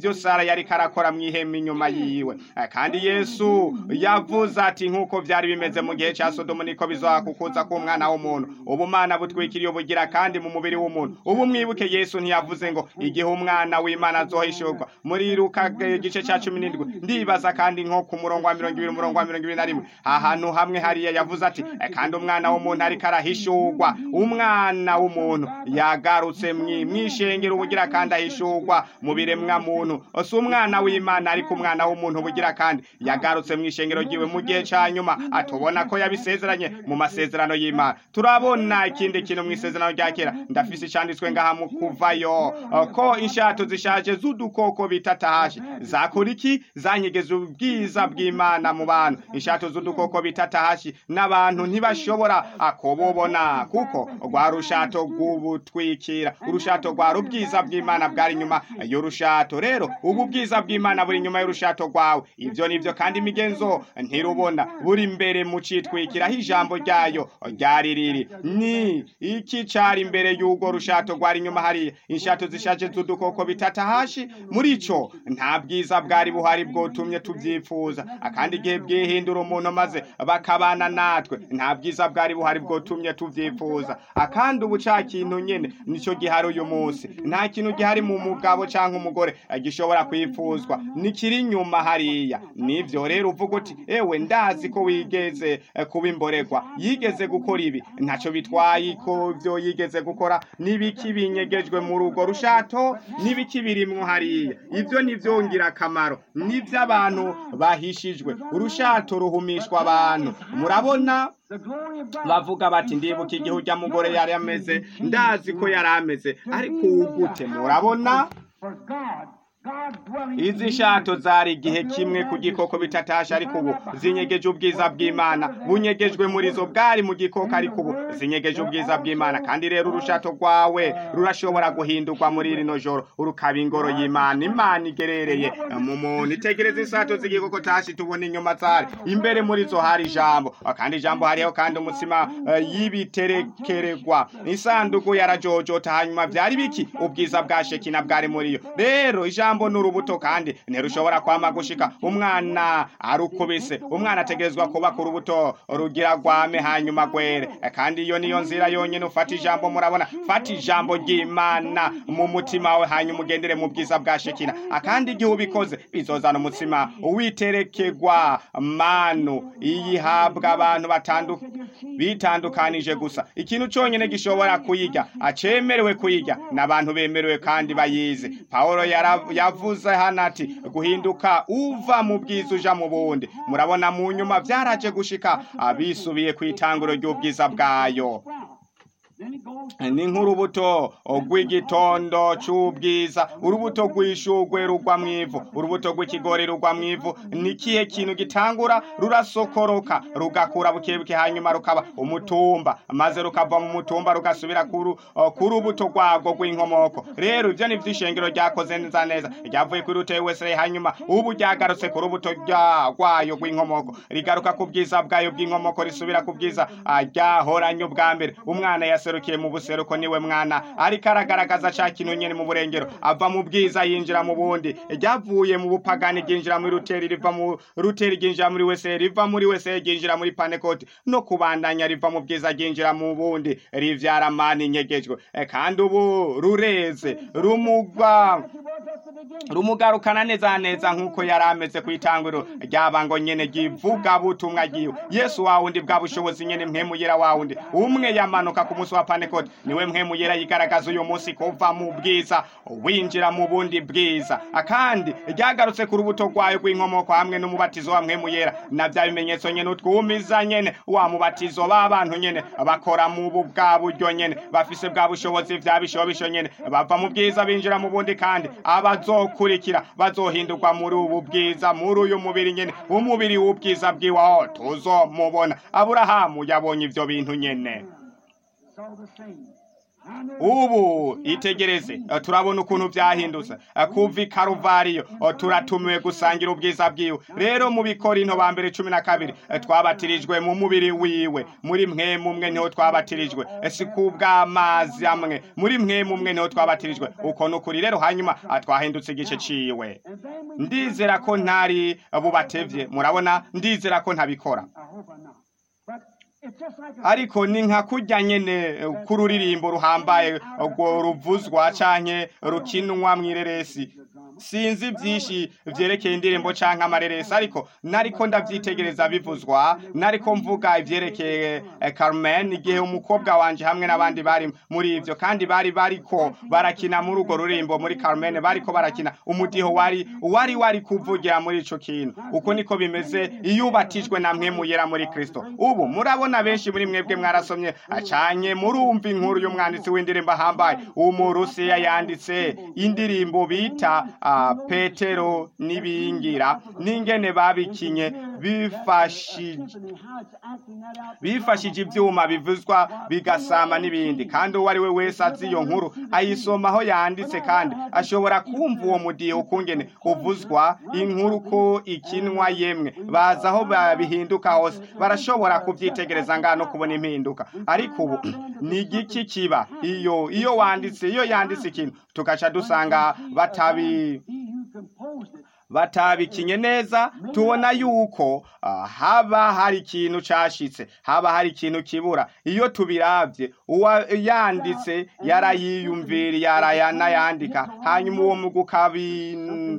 ibyo sara yari karakora mu ihema inyuma yiwe Eh, kandi yesu yavuze ati nk'uko byari bimeze mu gihe cya sodomu niko bizakukuza k'umwana w'umuntu ubumana butwikiriye ubugira kandi mu mubiri w'umuntu ubu mwibuke yesu ntiyavuze ngo igihe umwana w'imana azohishurwa muri luka eh, igice cya cumi n'indwi ndibaza kandi nko ku murongo wa mirongo ibiri umurongo wa mirongo ibiri na rimwe ahantu hamwe hariya yavuze ati "Eh, kandi umwana w'umuntu ariko arahishurwa umwana w'umuntu yagarutse mwi- mwishengero ubugira kandi ahishurwa mu biremwa muntu si umwana w'imana ariko umwana w'umuntu ubugira kandi yagarutse mu ishengero ryiwe mu gihe cya nyuma atubona ko yabisezeranye mu masezerano y'imana turabona ikindi kintu mu isezerano rya kera ndafise icyanditswe ngaha mu kuvayo eh, ko inshato zishaje z'udukoko bita tahashi zakora iki zanyegeza ubwiza bw'imana mu bantu inshato z'udukoko bita tahashi n'abantu ntibashobora ah, kububona kuko rwa rushato rw'ubutwikira urushato rwari ubwiza bw'imana bwari inyuma y'urushato rero ubu bwiza bw'imana buri inyuma y'urushato rwawe ibyo nibyo kandi imigenzo ntirubona buri imbere mu citwikira aho ijambo ryayo ryari riri ni iki cyari imbere y'urwo rushato rwari inyuma hariya inshato zishaje z'udukoko bitata hashi muri ico nta bwiza bwari buhari bwotumye tubyifuza akandi igihe bwihindura umuntu maze bakabana natwe nta bwiza bwari buhari bwotumye tubyifuza akandi ubu ca kintu nyene nicyo gihari uyu munsi nta kintu gihari mu mugabo canke umugore eh, gishobora kwifuzwa nikiri inyuma hariya nivyo rero uvuga uti ewe ndazi ko wigeze eh, kuba imboregwa yigeze gukora ibi ntaco bitwaye ko vyo yigeze gukora n'ibiki binyegejwe mu rugo rushato n'ibiki birimwo hariya ivyo nivyo ngirakamaro nivyo abantu bahishijwe urushato ruhumishwa abantu murabona The glory of God. bavuga bati ndibuka igihe urya mugore yari ameze ndazi ko yari ameze ariko ubu gute murabona For God, God dwelling izi shato zari igihe kimwe ku gikoko bitatasha ariko ubu zinyegeje ubwiza bw'imana bunyegejwe muri zo bwari mu gikoko ariko ubu zinyegeje ubwiza bw'imana kandi rero urushato rwawe rurashobora guhindurwa muri rino joro urukaba ingoro y'imana imana igerereye mu muntu itegereza isato z'igikoko tashi tubona inyuma zari imbere muri zo hari ijambo kandi ijambo hariho kandi umutsima eh, y'ibiterekererwa isanduku yarajojota hanyuma byari biki ubwiza bwa shekina bwari muri yo rero ijambo ni urubuto kandi ntirushobora kwama gushika umwana arukubise umwana ategerezwa kuba ku rubuto rugira rwame hanyuma gwere kandi iyo niyo nzira yonyine ufata ijambo murabona fata ijambo ry'imana mu mutima wawe hanyuma ugendere mu bwiza bwa shekina akandi igihe ubikoze bizozana umutsima witerekegwa manu iyihabwa abantu batandu bitandukanije gusa ikintu cyonyine gishobora kuyirya acemerewe kuyirya n'abantu bemerewe kandi bayizi pawulo yara- yavuze hano ati guhinduka uva mu bwiza uja mu bundi murabona mu nyuma byaraje gushika abisubiye ku itanguro ry'ubwiza bwayo Then he goes ni nk'urubuto rw'igitondo cy'ubwiza urubuto rw'ishugwe rugwa mu ivu urubuto rw'ikigori rugwa mu ivu ni ikihe kintu gitangura rurasokoroka rugakura bukebuke hanyuma rukaba umutumba maze rukava mu mutumba rugasubira ku ru- ku rubuto rwarwo rw'inkomoko rero ibyo ni iby'ishengero ryakoze neza neza ryavuye kuri ruteye wese hanyuma ubu ryagarutse ku rubuto rya- rwayo rw'inkomoko rigaruka ku bwiza bwayo bw'inkomoko risubira ku bwiza ah, ryahoranye ubwa mbere umwana yaserukiye mu buseruko niwe mwana ariko aragaragaza ca kintu nyene mu burengero ava mu bwiza yinjira mu bundi ryavuye mu bupagani ryinjira muri ruteri riva mu ruteri ryinjira muri wese riva muri wese ryinjira muri panekoti no kubandanya riva mu bwiza ryinjira mu bundi rivyara mani nyegejwe Eh, kandi ubu rureze rumugwa as he was at the beginning. rumugarukana neza neza nk'uko yari ameze ku itanguriro ryabango nyene givuga butumwa giwe yesu wa wundi bwa bushobozi nyene mpemu yera wa wundi umwe yamanuka ku munsi wa panekoti niwe mpemu yera yigaragaza uyu munsi kuva mu bwiza winjira mu bundi bwiza akandi ryagarutse ku rubuto rwayo rw'inkomoko hamwe n'umubatizo wa mpemu yera na bya bimenyetso nyene utwumiza nyene wa mubatizo b'abantu nyene bakora mu bu bwa buryo nyene bafise bwa bushobozi vya bishobisho nyene bava mu bwiza binjira mu bundi kandi abazokurikira bazohindurwa muri ubu bwiza muri uyu mubiri nyene umubiri w'ubwiza bwiwaho tuzomubona aburahamu yabonye ivyo bintu nyene Saw the same. ubu itegereze eh, turabona ukuntu byahindutse Eh, kuva i karuvariyo eh, turatumiwe gusangira ubwiza bwiwe rero mu bikorinto ba mbere cumi na kabiri eh, twabatirijwe mu mubiri wiwe muri mwe mumwe niho twabatirijwe Eh, si kubw'amazi amwe muri mwe mumwe niho twabatirijwe uko ni ukuri rero hanyuma ah, twahindutse igice ciwe And then we ndizera ko ntari bubatevye murabona ndizera ko ntabikora I hope I'm not. But it's just like a ariko ni nka kurya nyene eh, k'ururirimbo ruhambaye urwo ruvuzwa canke rukinwa mw'ireresi sinzi byinshi vyerekeye indirimbo canke amareresi ariko nariko ndavyitegereza bivuzwa nariko mvuga ivyerekeye eh, Carmen igihe umukobwa wanje hamwe n'abandi bari muri ivyo kandi bari bariko barakina muri urwo rurimbo muri Carmen bariko barakina umudiho wari wari wari kuvugira muri ico kintu uko niko bimeze iyo ubatijwe na mwe muyera muri Kristo ubu murabona benshi muri mwebwe mwarasomye acanye murumva inkuru y'umwanditsi w'indirimbo ahambaye umurusiya yanditse indirimbo bita ah, petero n'ibingira n'ingene babikinye bifashije symphony, how it's acting that out. bifashije ibyuma bivuzwa bigasama n'ibindi kandi uwo ari we wese azi iyo nkuru ayisoma aho yanditse kandi ashobora kumva uwo mudiho ukungene uvuzwa inkuru ko ikinwa yemwe bazi aho ba- bihinduka hose barashobora kubyitegereza ngaha no kubona impinduka ariko ubu ni igiki kiba iyo iyo wanditse iyo yanditse ikintu tugaca dusanga batabi He who composed it batabikinye neza tubona yuko ah, haba hari ikintu cashitse haba hari ikintu kibura iyo tubiravye uwa yanditse yarayiyumvira yarayanayandika hanyuma uwo mugu ukabi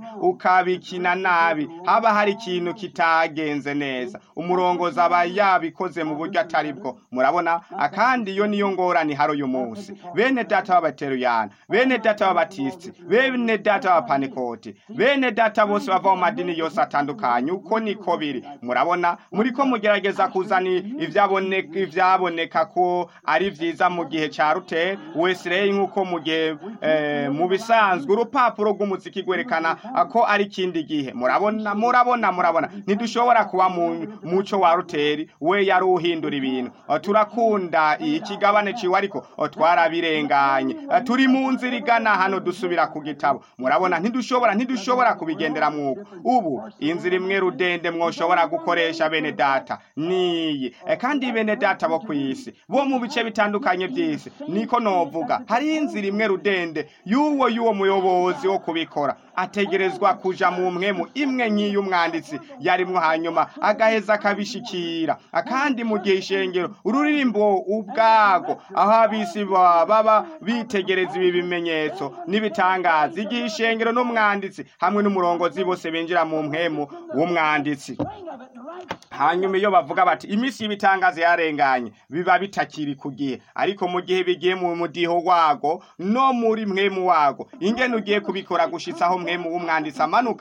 ukabikina nabi haba hari ikintu kitagenze neza umurongozi aba yabikoze mu buryo atari bwo murabona akandi iyo niyo ngorane hari uyu munsi bene data b'abateruyana bene data b'abatisiti bene data b'abapanekoti bene data bose bava mu madini yose atandukanye uko niko biri murabona muriko mugerageza kuzana ivyaboneka ivyaboneka ko ari vyiza mu gihe ca ruteri wesirey nk'uko mu gihe eh, mu bisanzwe urupapuro rw'umuziki rwerekana ko ari ikindi gihe murabona murabona murabona ntidushobora kuba mu muco wa ruteri we yari uhindura ibintu Eh, turakunda ikigabane ciwe ariko eh, twarabirenganye Eh, turi mu nzira igana hano dusubira ku gitabo murabona ntidushobora ntidushobora kubigendera mwuko ubu inzira imwe rudende mwoshobora gukoresha bene data niyi Eh, kandi bene data bo kw'isi bo mu bice bitandukanye by'isi niko novuga hari inzira imwe rudende y'uwo y'uwo muyobozi wo kubikora ategerezwa kuja mu mwemu imwe nk'iyo umwanditsi yarimwo hanyuma agaheza akabishikira akandi mu gihe ishengero ururirimbo ubwago aho abisi ba- baba bitegereza ibi bimenyetso n'ibitangaza igihe ishengero n'umwanditsi hamwe n'umurongozi bose binjira mu mwemu w'umwanditsi Swing of it in the right hanyuma iyo bavuga bati iminsi y'ibitangaza yarenganye biba bitakiri ku gihe ariko mu gihe bigiye mu mudiho wago no muri mwemu wago ingene ugiye kubikora gushitsa aho mwemu w'umwanditsi amanuka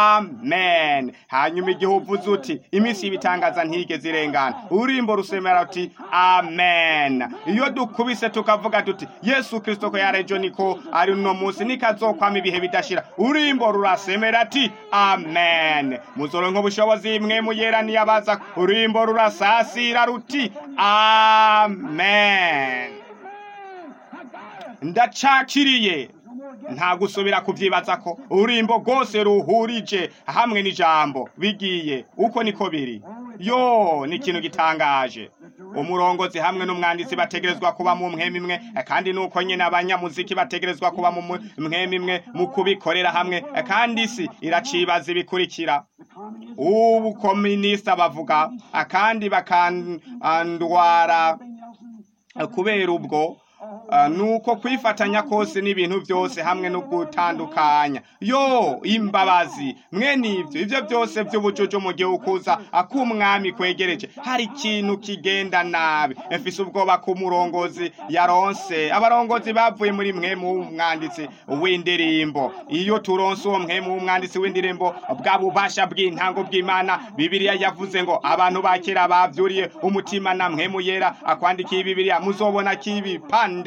amen hanyuma igihe uvuze uti iminsi y'ibitangaza ntigeze irengana ururimbo rusemera uti amen iyo dukubise tukavuga tuti yesu kristo ko yarejo niko ari uno munsi nikazokwama ibihe bidashira ururimbo rurasemera ati amen muzoronka ubushobozi mwe muyeraniye abaza ururimbo rurasasira ruti amen ndacakiriye nta gusubira kuvyibaza ko ururimbo rwose ruhurije hamwe n'ijambo bigiye uko niko biri yo ni ikintu gitangaje umurongozi hamwe n'umwanditsi bategerezwa kuba mu mwemu imwe kandi nuko nyine abanyamuziki bategerezwa kuba mu mu- mwemu imwe mu kubikorera hamwe kandi isi iracibaza ibikurikira ubu kominisita bavuga akandi bakandwara kubera ubwo Ah, nuko kwifatanya kose n'ibintu byose hamwe no gutandukanya yo imbabazi mwene ibyo ibyo byose by'ubucucu mu gihe ukuza ak'umwami kwegereje hari ikintu kigenda nabi mfise ubwoba ku murongozi yaronse abarongozi bavuye muri mwe mu mwanditsi w'indirimbo iyo turonse uwo mwe mu mwanditsi w'indirimbo bwa bubasha bw'intango bw'imana bibiliya yavuze ngo abantu ba kera bavyuriye umutima na mwe mu yera akwandikiye bibiliya muzobona kibipande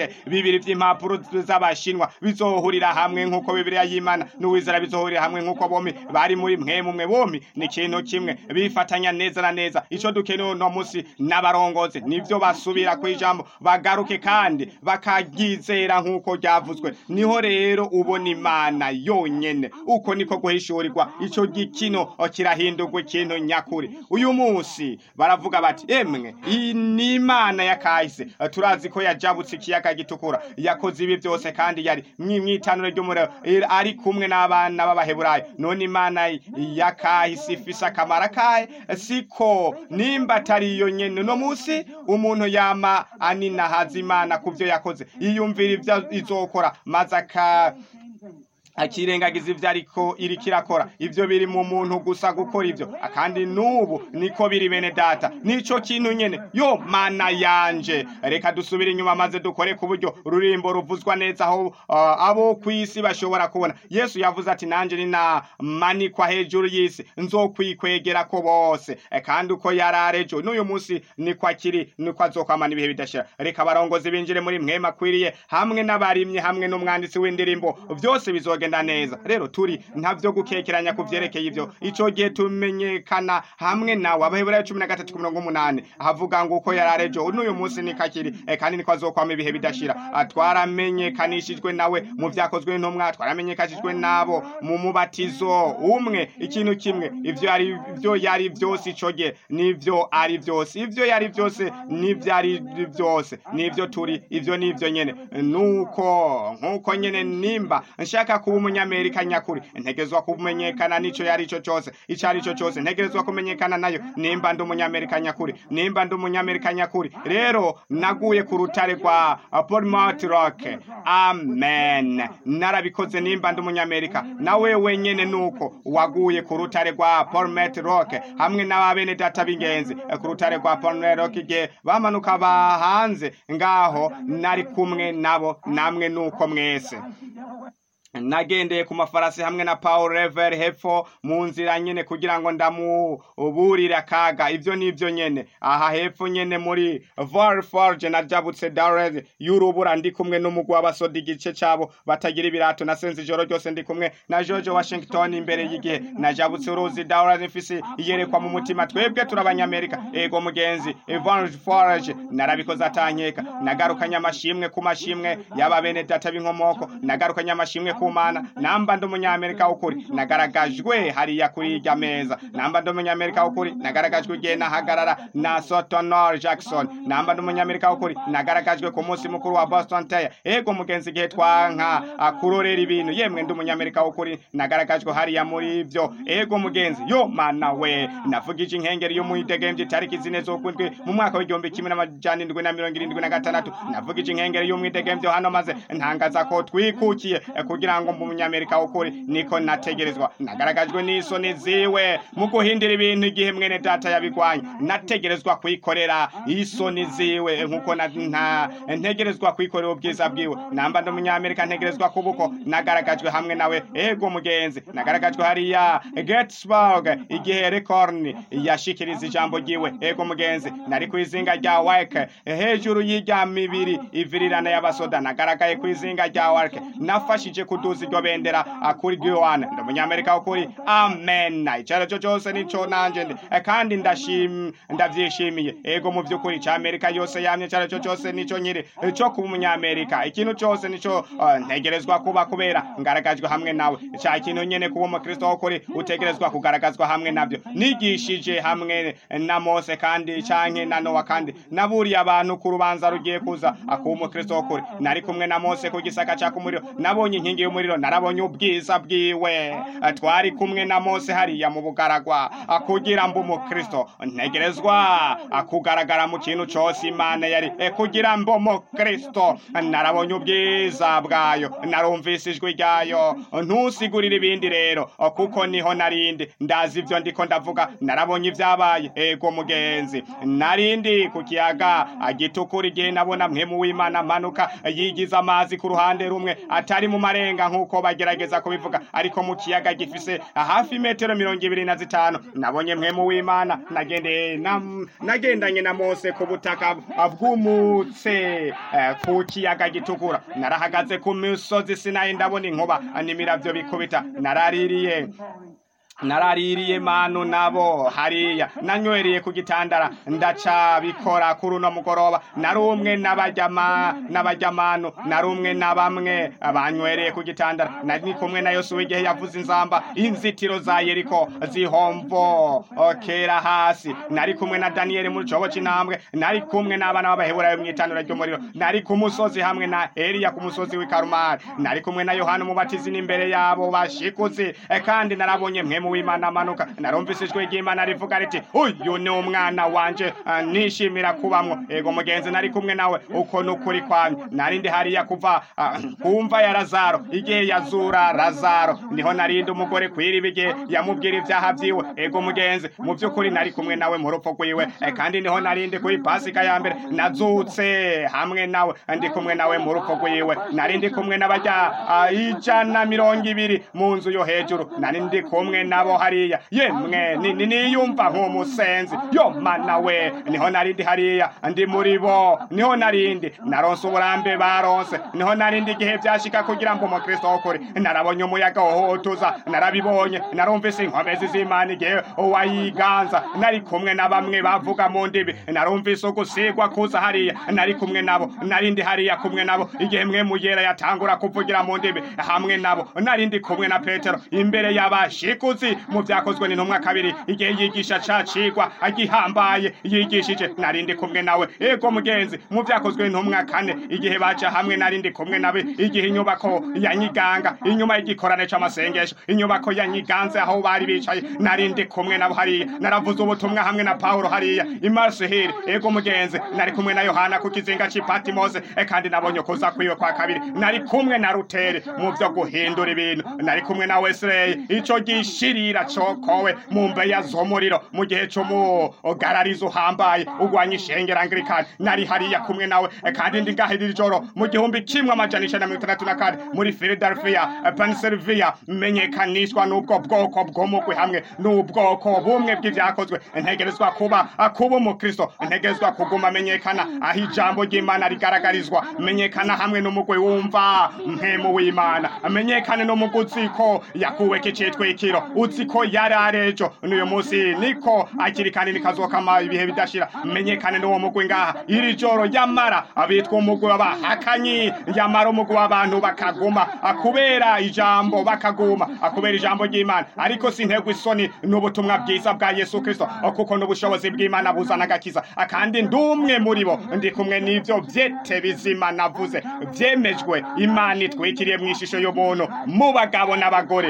ibice bibiri vy'impapuro z'abashinwa bizohurira hamwe nk'uko bibiliya y'imana n'uwizera bizohurira hamwe nk'uko bompi bari muri mwe mumwe bompi ni ikintu kimwe bifatanya neza na neza ico dukeneye uno musi n'abarongozi nivyo basubira ku ijambo bagaruke kandi bakaryizera nk'uko ryavuzwe niho rero ubona imana yonyene uko niko guhishurirwa ico gikino kirahindurwa ikintu nyakuri uyu munsi baravuga bati emwe iyi ni imana ya kahise turazi ko yajabutse ikiyaga gitukura yakoze ibi byose kandi yari mw'itanure ry'umuriro ari kumwe n'abana b'abaheburayo none imana ya kahise ifise akamaro kahe siko nimba atari iyo nyene no munsi umuntu yama aninahaza imana ku byo yakoze yiyumvira ibyo izokora maze aka akirengagiza ivyo ariko iriko irakora ivyo biri mu muntu gusa gukora ivyo kandi n'ubu niko biri bene data nico kintu nyene yo mana yanje reka dusubire inyuma maze dukore ku buryo rurimbo ruvuzwa neza aho uh, abo kw'isi bashobora kubona yesu yavuze ati nanje ninamanikwa hejuru y'isi nzokwikwegera ko bose e, kandi uko yararejo n'uyu munsi niko akiri niko azokwamana ibihe bidashira reka abarongozi binjire muri mwema akwiriye hamwe n'abarimyi hamwe n'umwanditsi w'indirimbo vyose bizogenda kugenda neza rero turi ntavyo gukekeranya ku vyerekeye ivyo ico gihe tumenyekana hamwe nawe abaheburayo cumi na gatatu ku mirongo umunani havuga ngo uko yararejo n'uyu munsi niko akiri e, kandi niko azokwama ibihe bidashira twaramenyekanishijwe nawe mu vyakozwe n'intumwa twaramenyekanishijwe nabo mu mubatizo umwe ikintu kimwe ivyo yari ivyo yari vyose ico gihe nivyo ari vyose ivyo yari vyose nivyo ari vyose nivyo turi ivyo nivyo nyene nuko nkuko nyene nimba nshaka kuba umunyamerika nyakuri ntegerezwa kumenyekana n'ico yari ico cose ico ari cyo cose ntegerezwa kumenyekana nayo nimba ndi umunyamerika nyakuri nimba ndi umunyamerika nyakuri rero naguye ku rutare rwa Plymouth Rock amen narabikoze nimba ndi umunyamerika nawe wenyene nuko waguye ku rutare rwa Plymouth Rock hamwe n'ababene data b'ingenzi ku rutare rwa Plymouth Rock igihe bamanuka bahanze ngaho nari kumwe nabo namwe nuko mwese nagendeye ku mafarasi hamwe na Paul Rever hepfo mu nzira nyene kugira ngo ndamuburire akaga ivyo nivyo nyene aha hepfo nyene muri Valforge najabutse Darez y'urubura ndi kumwe n'umugwi w'abasoda igice cabo batagira ibirato nasenze ijoro ryose ndi kumwe na George Washington imbere y'igihe najabutse uruzi Darez mfise iyerekwa mu mutima twebwe turabanyamerika ego mugenzi Valforge narabikoze atankeka nagarukanye amashimwe ku mashimwe y'aba bene data b'inkomoko nagarukanye amashimwe ku mana namba ndi umunyamerika w'ukuri nagaragajwe hariya kuri irya meza namba ndi umunyamerika w'ukuri nagaragajwe igihe nahagarara na sotonor jackson namba ndi umunyamerika w'ukuri nagaragajwe ku munsi mukuru wa boston teya ego mugenzi igihe twanka akurorera ibintu yemwe ndi umunyamerika w'ukuri nagaragajwe hariya muri ivyo ego mugenzi yo mana we navugije inkengeri y'umwidegemvye itariki zine z'ukwindwi mu mwaka w'igihumbi kimwe n'amajana indwi na mirongo irindwi na gatandatu navugije inkengeri y'umwidegemvyo hano maze ntangaza ko twikukiye kugira ngo mbu umunyamerika w'ukuri niko nategerezwa nagaragajwe n'isoni ziwe mu guhindura ibintu igihe mwene data yabigwanye nategerezwa kwikorera isoni ziwe nk'uko ntegerezwa kwikorera ubwiza bwiwe namba ndi umunyamerika ntegerezwa kubuko nagaragajwe hamwe nawe ego mugenzi nagaragajwe hariya Gettysburg igihe Lincoln yashikiriza ijambo ryiwe ego mugenzi nari ku izinga rya Wake hejuru y'irya mibiri ivirirana y'abasoda nagaragaye ku izinga rya Wake nafashije kuduza iryo bendera kuri Guyana ndi umunyamerika w'ukuri amen icyo cyo cyose nico nanje ndi kandi ndashim ndavyishimiye ego mu by'ukuri ca Amerika yose yamye icyo cyo cyose nico nyiri cyo kuba umunyamerika ikintu cyose nico uh, ntegerezwa kuba kubera ngaragajwe hamwe nawe ca kintu nyene kuba umukristo w'ukuri utegerezwa kugaragazwa hamwe navyo nigishije hamwe na Mose kandi canke na Nowa kandi naburiye abantu ku rubanza rugiye kuza akuba umukristo w'ukuri nari kumwe na Mose ku gisaka ca kumuriro nabonye inkingi y'umuriro narabonye ubwiza bwiwe twari kumwe na Mose hariya mu bugaragwa kugira mbo umukristo ntegerezwa kugaragara mu kintu cose imana yari kugira mbo umukristo narabonye ubwiza bwayo narumvise ijwi ryayo ntusigurire ibindi rero kuko niho narindi ndazi ivyo ndiko ndavuga narabonye ivyabaye ego mugenzi narindi ku kiyaga gitukura igihe nabona mwemu w'imana manuka yigiza amazi ku ruhande rumwe atari mu marenga kirenga nk'uko bagerageza kubivuga ariko mu kiyaga gifise hafi metero mirongo ibiri na zitanu nabonye mwemu w'imana nagendeye na- nagendanye na mose ku butaka bw'umutse eh, ku kiyaga gitukura narahagaze ku misozi sinayi ndabona inkuba n'imiravyo bikubita naraririye naraririye manu nabo hariya nanywereye ku gitandara ndaca bikora kuri uno mugoroba nari umwe n'abajyama n'abajyamanu nari umwe na bamwe banywereye ku gitandara nari kumwe na yosuwa igihe yavuze inzamba inzitiro za yeriko zihomvo kera hasi nari kumwe na daniyeli mu cobo c'intambwe nari kumwe n'abana b'abaheburayo mw'itanura ry'umuriro nari ku musozi hamwe na eliya ku musozi w'i karumari nari kumwe na yohana umubatizi n'imbere yabo bashikuzi Eh, kandi narabonye mwemu w'imana amanuka narumvise ijwi ry'imana rivuga riti uyu ni umwana wanje ah, nishimira kubamwo ego mugenzi nari kumwe nawe uko nukuri kwamye nari ndi hariya kuva ah, kumva ya lazaro igihe yazura lazaro niho narindi umugore kwiriba igihe yamubwira ibyaha vyiwe ego mugenzi mu by'ukuri nari kumwe nawe mu rupfu rwiwe Eh, kandi niho narindi kuri pasika ya mbere nazutse hamwe nawe ndi kumwe nawe mu rupfu rwiwe nari ndi kumwe n'abajya ah, ijana mirongo ibiri mu nzu yo hejuru nari ndi kumwe nabo hariya yemwe ni- ni- niyumva nk'umusenzi yo mana we niho narindi hariya ndi muri bo niho narindi naronse uburambe baronse niho narindi igihe byashika kugira ngo umukristo w'ukuri narabonye umuyaga wohotuza narabibonye narumvise inkomezi z'imana igihe wayiganza nari kumwe na bamwe bavuga mu ndimi narumvise ugusigwa kuza hariya nari kumwe nabo narindi hariya kumwe nabo igihe mwe muyera yatangura kuvugira mu ndimi hamwe nabo narindi kumwe na petero imbere y'abashikuzi mu byakozwe n'intumwa kabiri igihe yigisha ca cigwa agihambaye yigishije narindi kumwe nawe ego mugenzi mu byakozwe n'intumwa kane igihe baca hamwe narindi kumwe nabe igihe inyubako ya nyiganga inyuma y'igikorane c'amasengesho inyubako ya nyiganze aho bari bicaye narindi kumwe nabo hariya naravuze ubutumwa hamwe na paulo hariya imarseheli ego mugenzi nari kumwe na yohana ku kizinga c'i patimose e kandi nabonye kuza kwiwe kwa kabiri nari kumwe na rutere mu vyo guhindura ibintu nari kumwe na wesley ico gishirira cokowe mu mbeya z'umuriro mu gihe c'umugararizo uhambaye ugwanya ishengera anglikani nari hariya kumwe nawe e kandi ndi ngaho iri joro mu gihumbi kimwe amajana icenda na mirongo itandatu na kane muri philadelphia eh, pennsylvania menyekanishwa n'ubwo bwoko bw'umugwi hamwe n'ubwoko bumwe bw'ivyakozwe ntegerezwa kuba ah, kuba umukristo ntegerezwa kuguma menyekana aho ijambo ry'imana rigaragarizwa menyekana hamwe n'umugwi wumva mpemu w'imana menyekane n'umugwi uzi ko yakuweko icitwikiro uzi ko yari arejo n'uyu munsi niko akiri kandi nikazokama ibihe bidashira menyekane n'uwo mugwi ngaha iri joro yamara abitwa umugwi w'abahakanyi yamara umugwi w'abantu bakaguma akubera ijambo bakaguma akubera ijambo ry'imana ariko sintegwa isoni n'ubutumwa bwiza bwa yesu kristo kuko n'ubushobozi bw'imana buzana agakiza kandi ndumwe muri bo ndi kumwe n'ivyo vyete bizima navuze vyemejwe imana itwikiriye mu ishusho y'umuntu mu bagabo n'abagore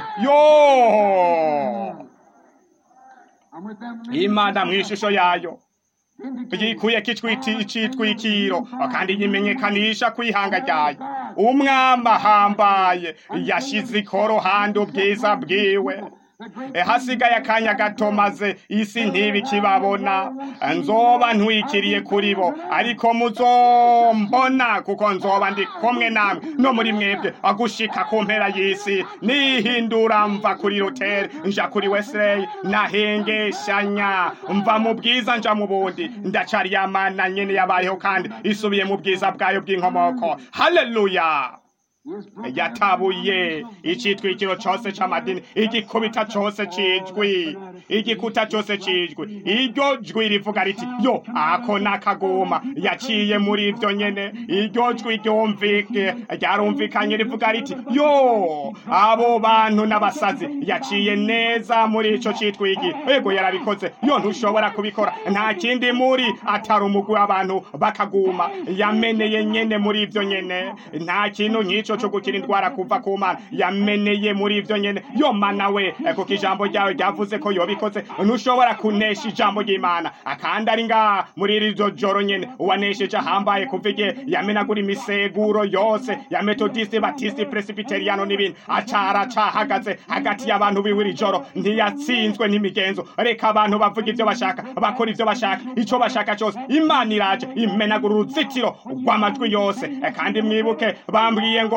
yo I'm with them. imana mu ishusho yayo yikuyeko icwiti icitwikiro kandi yimenyekanisha kwihanga ryayo umwami ahambaye yashize ikorohande ubwiza bwiwe E, hasigaye akanya gato maze isi ntibikibabona nzoba ntwikiriye kuri bo ariko muzombona kuko nzoba ndi kumwe namwe no muri mwebwe agushika ku mpera y'isi nihindura mva kuri ruteri nja kuri wesley nahengeshanya mva mu bwiza nja mu bundi ndacari yamana nyene yabayeho kandi isubiye mu bwiza bwayo bw'inkomoko haleluya yatabuye icitwikiro cose c'amadini igikubita cose cijwi igikuta cose cijwi iryo jwi rivuga riti yo ako nakaguma yaciye muri ivyo nyene iryo jwi ryumvike ryarumvikanye rivuga riti yo abo bantu n'abasazi yaciye neza muri ico citwigi ego yarabikoze yo ntushobora kubikora nta kindi muri atari umugwi w'abantu bakaguma yameneye nyene muri ivyo nyene nta kintu nk'ico co gukira indwara kuva ku mana yameneye muri ivyo nyene yo mana we eh, kuko ijambo ryawe ryavuze ko yobikoze ntushobora kunesha ijambo ry'imana akandi ari ngaha muri iri jo- joro nyene uwanesheje ahambaye kuva igihe yamenagura imiseguro yose ya metodiste batiste presbyteriano n'ibindi acara cahagaze hagati y'abantu biwe iri joro ntiyatsinzwe n'imigenzo reka abantu bavuga ivyo bashaka bakora ivyo bashaka ico bashaka cose imana iraje imenagura uruzitiro rw'amajwi yose Eh, kandi mwibuke bambwiye ngo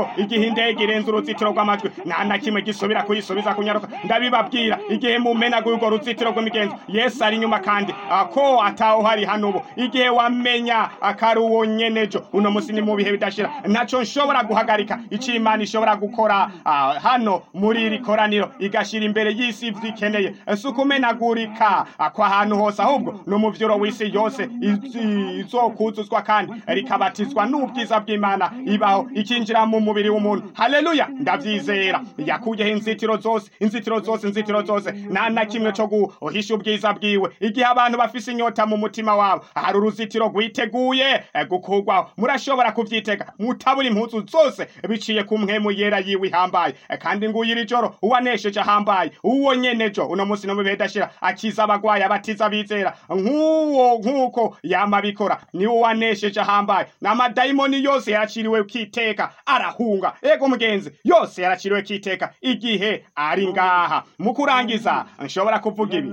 igihe indege irenze uruzitiro rw'amajwi nta na kimwe gisubira kuyisubiza kunyaruka ndabibabwira igihe mumenaguye urwo ruzitiro rw'imigenzo yesu ari inyuma kandi ako atawuhari hano ubu igihe wamenya akari uwo nyenejo uno musi ni mu bihe bidashira ntaco nshobora guhagarika ico imana ishobora gukora ah, hano muri iri koraniro igashira imbere y'isi ivyo ikeneye si ukumenagurika ah, kw'ahantu hose ahubwo ni umuvyuro w'isi yose izi- izokuzuzwa kandi rikabatizwa n'ubwiza bw'imana ibaho ikinjira mu mubiri w'umuntu haleluya ndavyizera yakuyeho inzitiro zose inzitiro zose inzitiro zose nta na kimwe co guhisha ubwiza bwiwe igihe abantu bafise inyota mu mutima wabo hari uruzitiro rwiteguye eh, gukurwaho murashobora kuvyitega mutabura impuzu zose biciye ku mpwemu yera yiwe ihambaye Eh, kandi nguyu iri joro uwanesheje ahambaye uwo nyenejo uno musi no mu bihe dashira akiza abagwayi abatiza bizera nk'uwo nk'uko yama bikora niwe wanesheje ahambaye n'amadayimoni yose yaraciriwe kiteka arahunga ego mugenzi yose yaraciriwe kiteka igihe ari ngaha mu kurangiza nshobora kuvuga ibi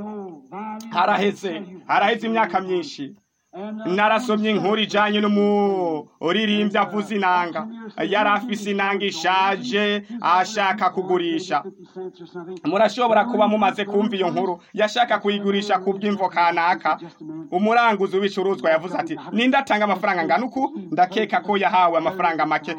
haraheze haraheze imyaka myinshi narasomye inkuru ijanye n'umuririmbyi avuza inanga yari afise inanga ishaje ashaka kugurisha murashobora kuba mumaze kumva iyo nkuru yashaka kuyigurisha ku bw'imvo kanaka umuranguzi w'ibicuruzwa yavuze ati ninde atanga amafaranga angana uku ndakeka ko yahawe amafaranga make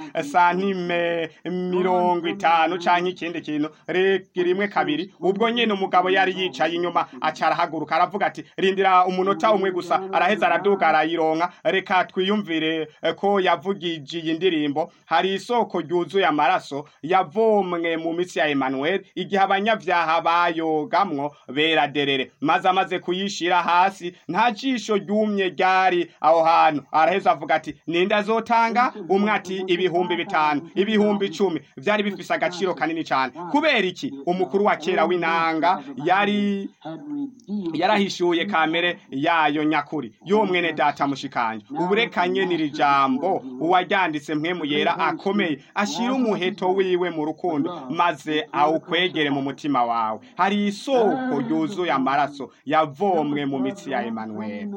santime mirongo itanu canke ikindi kintu re- rimwe kabiri ubwo nyene umugabo yari yicaye inyuma aca arahaguruka aravuga ati rindira umunota umwe gusa araheza araduga arayironka reka twiyumvire eh, ko yavugije iyi ndirimbo hari isoko ryuzuye amaraso yavomwe mu mitsi ya Emmanuel igihe abanyavyaha bayogamwo beraderere maze amaze kuyishira hasi nta jisho ryumye ryari aho hantu araheza avuga ati ninde azotanga umwe ati ibihumbi bitanu ibihumbi icumi vyari bifise agaciro kanini cane kubera iki umukuru wa kera w'inanga yari yarahishuye kamere yayo nyakuri yo mwene data mushikanje uburekanye n'iri jambo uwaryanditse mpwemu yera akomeye ashira umuheto wiwe mu rukundo maze awukwegere mu mutima wawe hari isoko ryuzuye amaraso yavomwe mu mitsi ya Emmanuel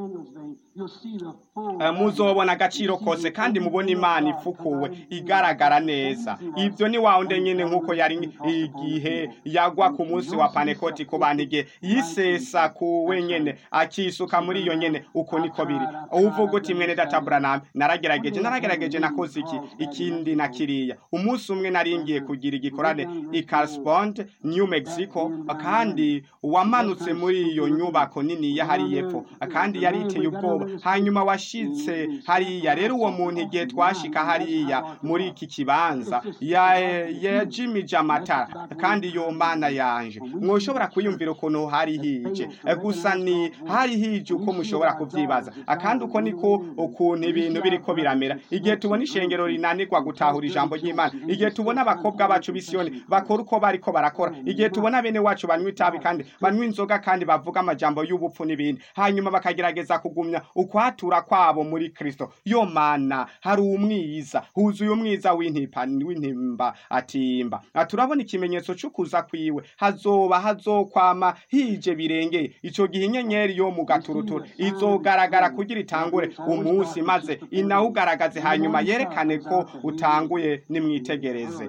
Eh, muzobona agaciro kose kandi mubona imana ifukuwe igaragara neza ibyo ni wawundi nyine nk'uko yari igihe yagwa ku munsi wa panekoti ku bantu igihe yisesa ku wenyene akisuka muri iyo nyene uko niko biri uvuga uti mwene data Branham naragerageje naragerageje nakoze iki ikindi na kiriya umunsi umwe naringiye kugira igikorane i Carlsbad New Mexico kandi wamanutse muri iyo nyubako nini ya hari yepfo kandi yari iteye ubwoba hanyuma washitse hariya rero uwo muntu igihe twashika hariya muri iki kibanza ya yajimije amatara kandi iyo mana yanje mwoshobora kuyumvira ukuntu hari hije Eh, gusa ni hari hije uko mushobora kuvyibaza Ah, kandi uko niko ukuntu ibintu biriko biramera igihe tubona ishengero rinanirwa gutahura ijambo ry'imana igihe tubona abakobwa bacu bisiyoni bakora uko bariko barakora igihe tubona bene wacu banywa itabi kandi banywa inzoga kandi bavuga amajambo y'ubupfu n'ibindi hanyuma bakagerageza kugumya ukwatura kwabo muri kristo yo mana hari umwiza huzuye umwiza w'intipa w'intimba atimba Ah, turabona ikimenyetso c'ukuza kwiwe hazoba hazokwama hije birengeye ico gihe inyenyeri yo mu gaturuturu izogaragara kugira itangure umunsi maze inawugaragaze hanyuma yerekane ko utanguye nimwitegereze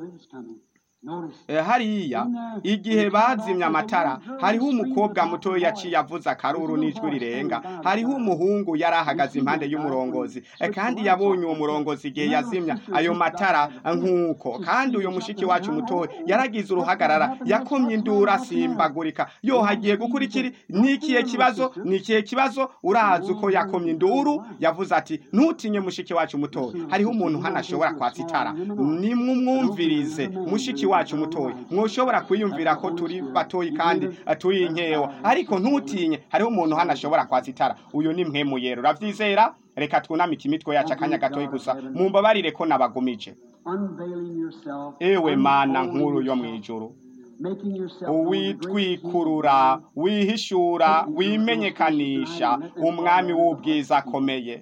Eh, hariya igihe bazimya amatara hariho umukobwa muto yaciye avuza akaruru n'ijwi rirenga hariho umuhungu yari ahagaze impande y'umurongozi Eh, kandi yabonye uwo murongozi igihe yazimya ayo matara nk'uko kandi uyo mushiki wacu muto yaragize uruhagarara yakomye induru asimbagurika yo hagiye gukurikira nikiye kibazo nikiye kibazo urazi uko yakomye induru yavuze ati ntutinye mushiki wacu muto hariho umuntu hano ashobora kwatsa itara nimumwumvirize mushiki wacu mutoyi mwoshobora kwiyumvira ko turi batoyi kandi eh, turi inkewa ariko ntutinye hariho umuntu hano ashobora kwatsa itara uyu ni mpemu yera uravyizera reka twunamike imitwe yacu akanya gatoyi gusa mumbabarire ko nabagumije ewe mana nkuru yo mw'ijuru uwitwikurura wihishura wimenyekanisha umwami w'ubwiza akomeye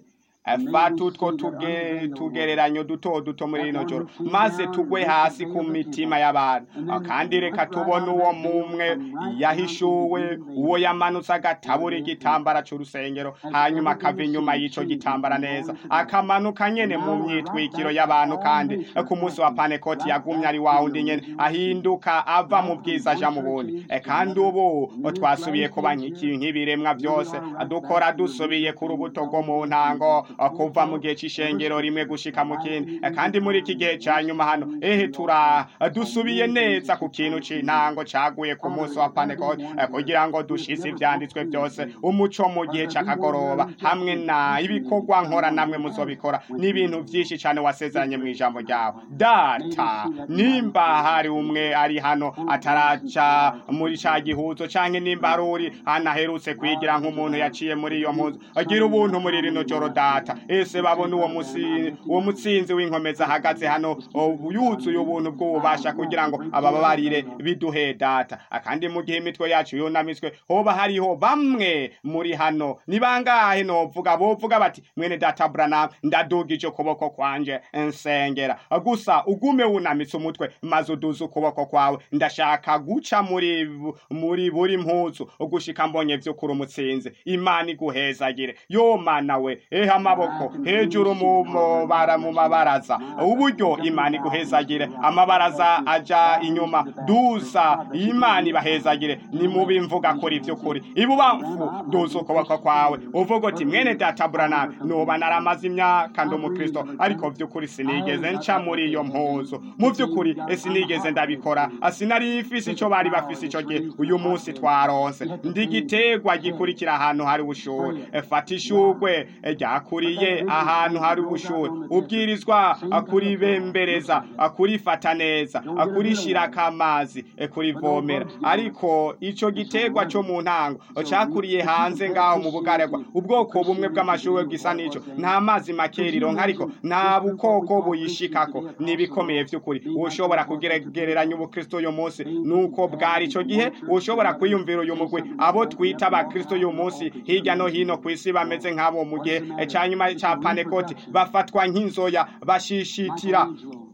fata utwo tuge- tugereranyo duto duto muri rino joro maze tugwe hasi ku mitima y'abantu kandi reka tubone uwo mumwe yahishuwe uwo yamanutse agatabura igitambara c'urusengero hanyuma akava inyuma y'ico gitambara neza akamanuka nyene mu myitwikiro y'abantu kandi ku munsi wa panekoti yagumye ari wa wundi nyene ahinduka ava mu bwiza aja mu bundi E, kandi ubu twasubiye kuba nk'iki- nk'ibiremwa byose dukora dusubiye ku rubuto rwo mu ntango kuva mu gihe c'ishengero rimwe gushika mu kindi E, kandi muri iki gihe ca nyuma hano ehe tura dusubiye neza ku kintu c'intango caguye ku munsi wa panekoti E, kugira ngo dushise ivyanditswe byose umuco mu gihe c'akagoroba hamwe na ibikorwa nkora namwe muzobikora n'ibintu vyinshi cane wasezeranye mu ijambo ryawe data nimba hari umwe ari hano ataraca muri ca gihuzo canke nimba hari uri hano aherutse kwigira nk'umuntu yaciye muri iyo mpuzu agira ubuntu muri rino joro data ese babona uwo musi uwo mutsinzi w'inkomeza ahagaze hano o, yuzuye ubuntu bw'ububasha kugira ngo abababarire biduhe data akandi mu gihe imitwe yacu yunamitswe hoba hariho bamwe muri hano ni bangahe novuga bovuga bati mwene data Branham ndadugije ukuboko kwanje nsengera gusa ugume wunamitse umutwe maze uduze ukuboko kwawe ndashaka guca muri bu- muri buri mpuzu ugushika mbonye vy'ukuri umutsinzi imana iguhezagire yo mana we ehe amaboko hejuru mu mabara mu mabaraza uburyo imana iguhezagire amabaraza aja inyuma dusa imana ibahezagire ni mubi mvuga kuri vy'ukuri ibubamfu duza ukuboko kwawe uvuga uti mwene data Branham noba naramaze imyaka ndi umukristo ariko vy'ukuri sinigeze nca muri iyo mpuzu mu vy'ukuri sinigeze ndabikora sinari ifise ico bari bafise ico gihe uyu munsi twaronse ndi igiterwa gikurikira ahantu hari ubushuhe fata ishurwe ryakuriye ahantu hari ubushuhe ubwirizwa kuribembereza kurifata neza kurishirako amazi kurivomera ariko ico giterwa co mu ntango cakuriye hanze ngaho mu bugaragwa ubwoko bumwe bw'amashuhe gisa n'ico nta mazi make rironka ariko nta bukoko buyishikako nibikomeye vy'ukuri ushobora kugereranya ubukristo uyu munsi nuko bwari ico gihe ushobora kwiyumvira uyu mugwi abo twita abakristo uyu munsi hirya no hino ku isi bameze nk'abo mu gihe ca nyuma ca panekoti bafatwa nk'inzoya bashishitira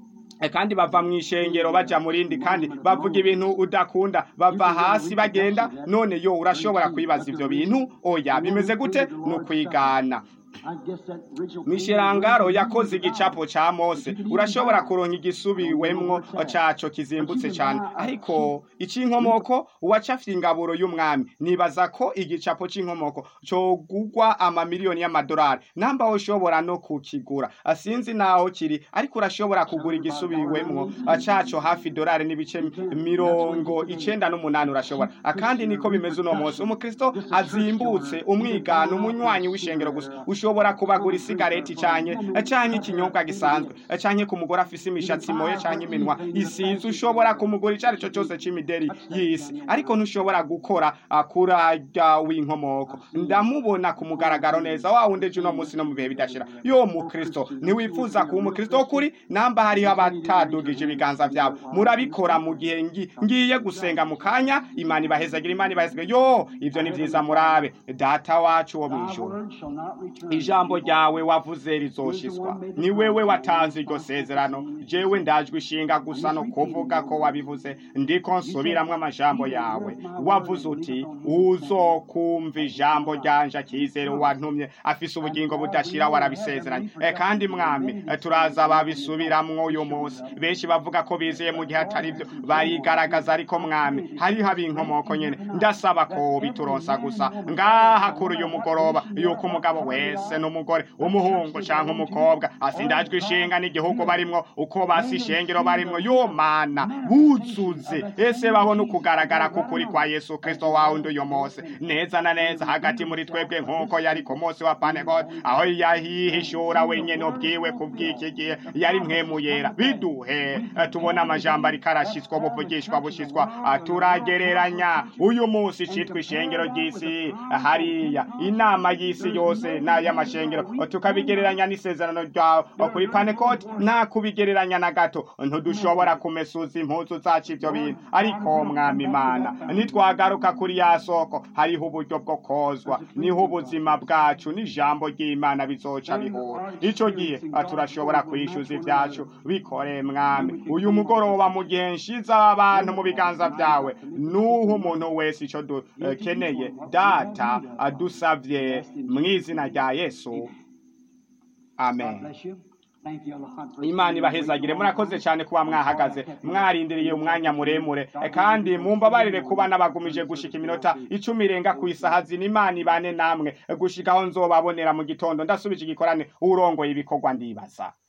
E, kandi bava mu ishengero baja mu rindi kandi bavuga ibintu udakunda bava hasi bagenda none yo urashobora kwibaza ivyo bintu oya bimeze gute ni ukwigana mishirangaro yakoze igicapo ca mose urashobora kuronka igisubiwemwo caco kizimbutse cane ariko ic'inkomoko uwacafye ingaburo y'umwami nibaza ko igicapo c'inkomoko cogugwa amamiliyoni y'amadolari namba ushobora no kukigura sinzi naho kiri ariko urashobora kugura igisubiwemwo caco hafi dolari n'ibice mirongo icenda n'umunani urashobora kandi niko bimeze uno munsi umukristo azimbutse umwigana umunywanyi w'ishengero gusa ushobora kubagura isigareti canke canke ikinyobwa gisanzwe canke ku mugore afise imishatsi moye canke iminwa isize ushobora kumugura ico arico cose c'imideri y'isi ariko ntushobora gukora kurarya w'inkomoko ndamubona ku mugaragaro neza wa wundi ejo uno munsi no mu bihe bidashira yo mukristo ntiwifuza kuba umukristo w'ukuri namba hariho abatadugije ibiganza vyabo murabikora mu gihe ngi- ngiye gusenga mu kanya imana ibahezagira imana ibahezagira yo ivyo ni vyiza murabe data wacu wo mw'ijuru ijambo ryawe wavuze rizoshiswa ni wewe watanze iryo sezerano jewe ndajwe ishinga gusa no kuvuga ko wabivuze ndiko nsubiramwo amajambo yawe wavuze uti uzokumva ijambo ryanje akizere wantumye afise ubugingo budashira warabisezeranye e, kandi mwami e, turaza babisubiramwo uyu munsi benshi bavuga ko bizeye mu gihe atari byo barigaragaza ariko mwami hariho ab'inkomoko nyene ndasaba ko bituronsa gusa ngaha kuri uyu mugoroba yuko umugabo wese n'umugore umuhungu canke umukobwa asindajwe ishinga n'igihugu barimwo uko basi ishengero barimwo yo mana buzuze ese babona ukugaragara k'ukuri kwa yesu kristo wawundi uyu munsi neza na neza hagati muri twebwe nk'uko yari ku munsi wa pantekote aho yahihishura wenyene ubwiwe kubw'iki gihe yari mwemuyera biduhe eh, tubona amajambo ariko arashitswa buvugishwa bushitswa ah, turagereranya uyu munsi citwa ishengero ry'isi hariya inama y'isi yose n'aya y'amashengero tukabigereranya n'isezerano ryawe kuri panekoti nta kubigereranya na gato ntidushobora kumesuza impuzu zacu ibyo bintu ariko mwami imana nitwagaruka kuri ya soko hariho uburyo bwo kozwa niho ubuzima bwacu n'ijambo ry'imana bizoca bihura icyo gihe turashobora kwishyuza ibyacu bikore mwami uyu mugoroba mu gihe nshize abantu mu biganza byawe nuho umuntu wese icyo dukeneye data adusabye mu izina rya yesu amen imana ibahezagire murakoze cyane kuba mwahagaze mwarindiriye umwanya muremure kandi mumbabarire kuba nabagumije gushika iminota icumi irenga ku isaha zina imana ibane namwe gushikaho nzobabonera mu gitondo ndasubije igikorane urongoye ibikorwa ndibaza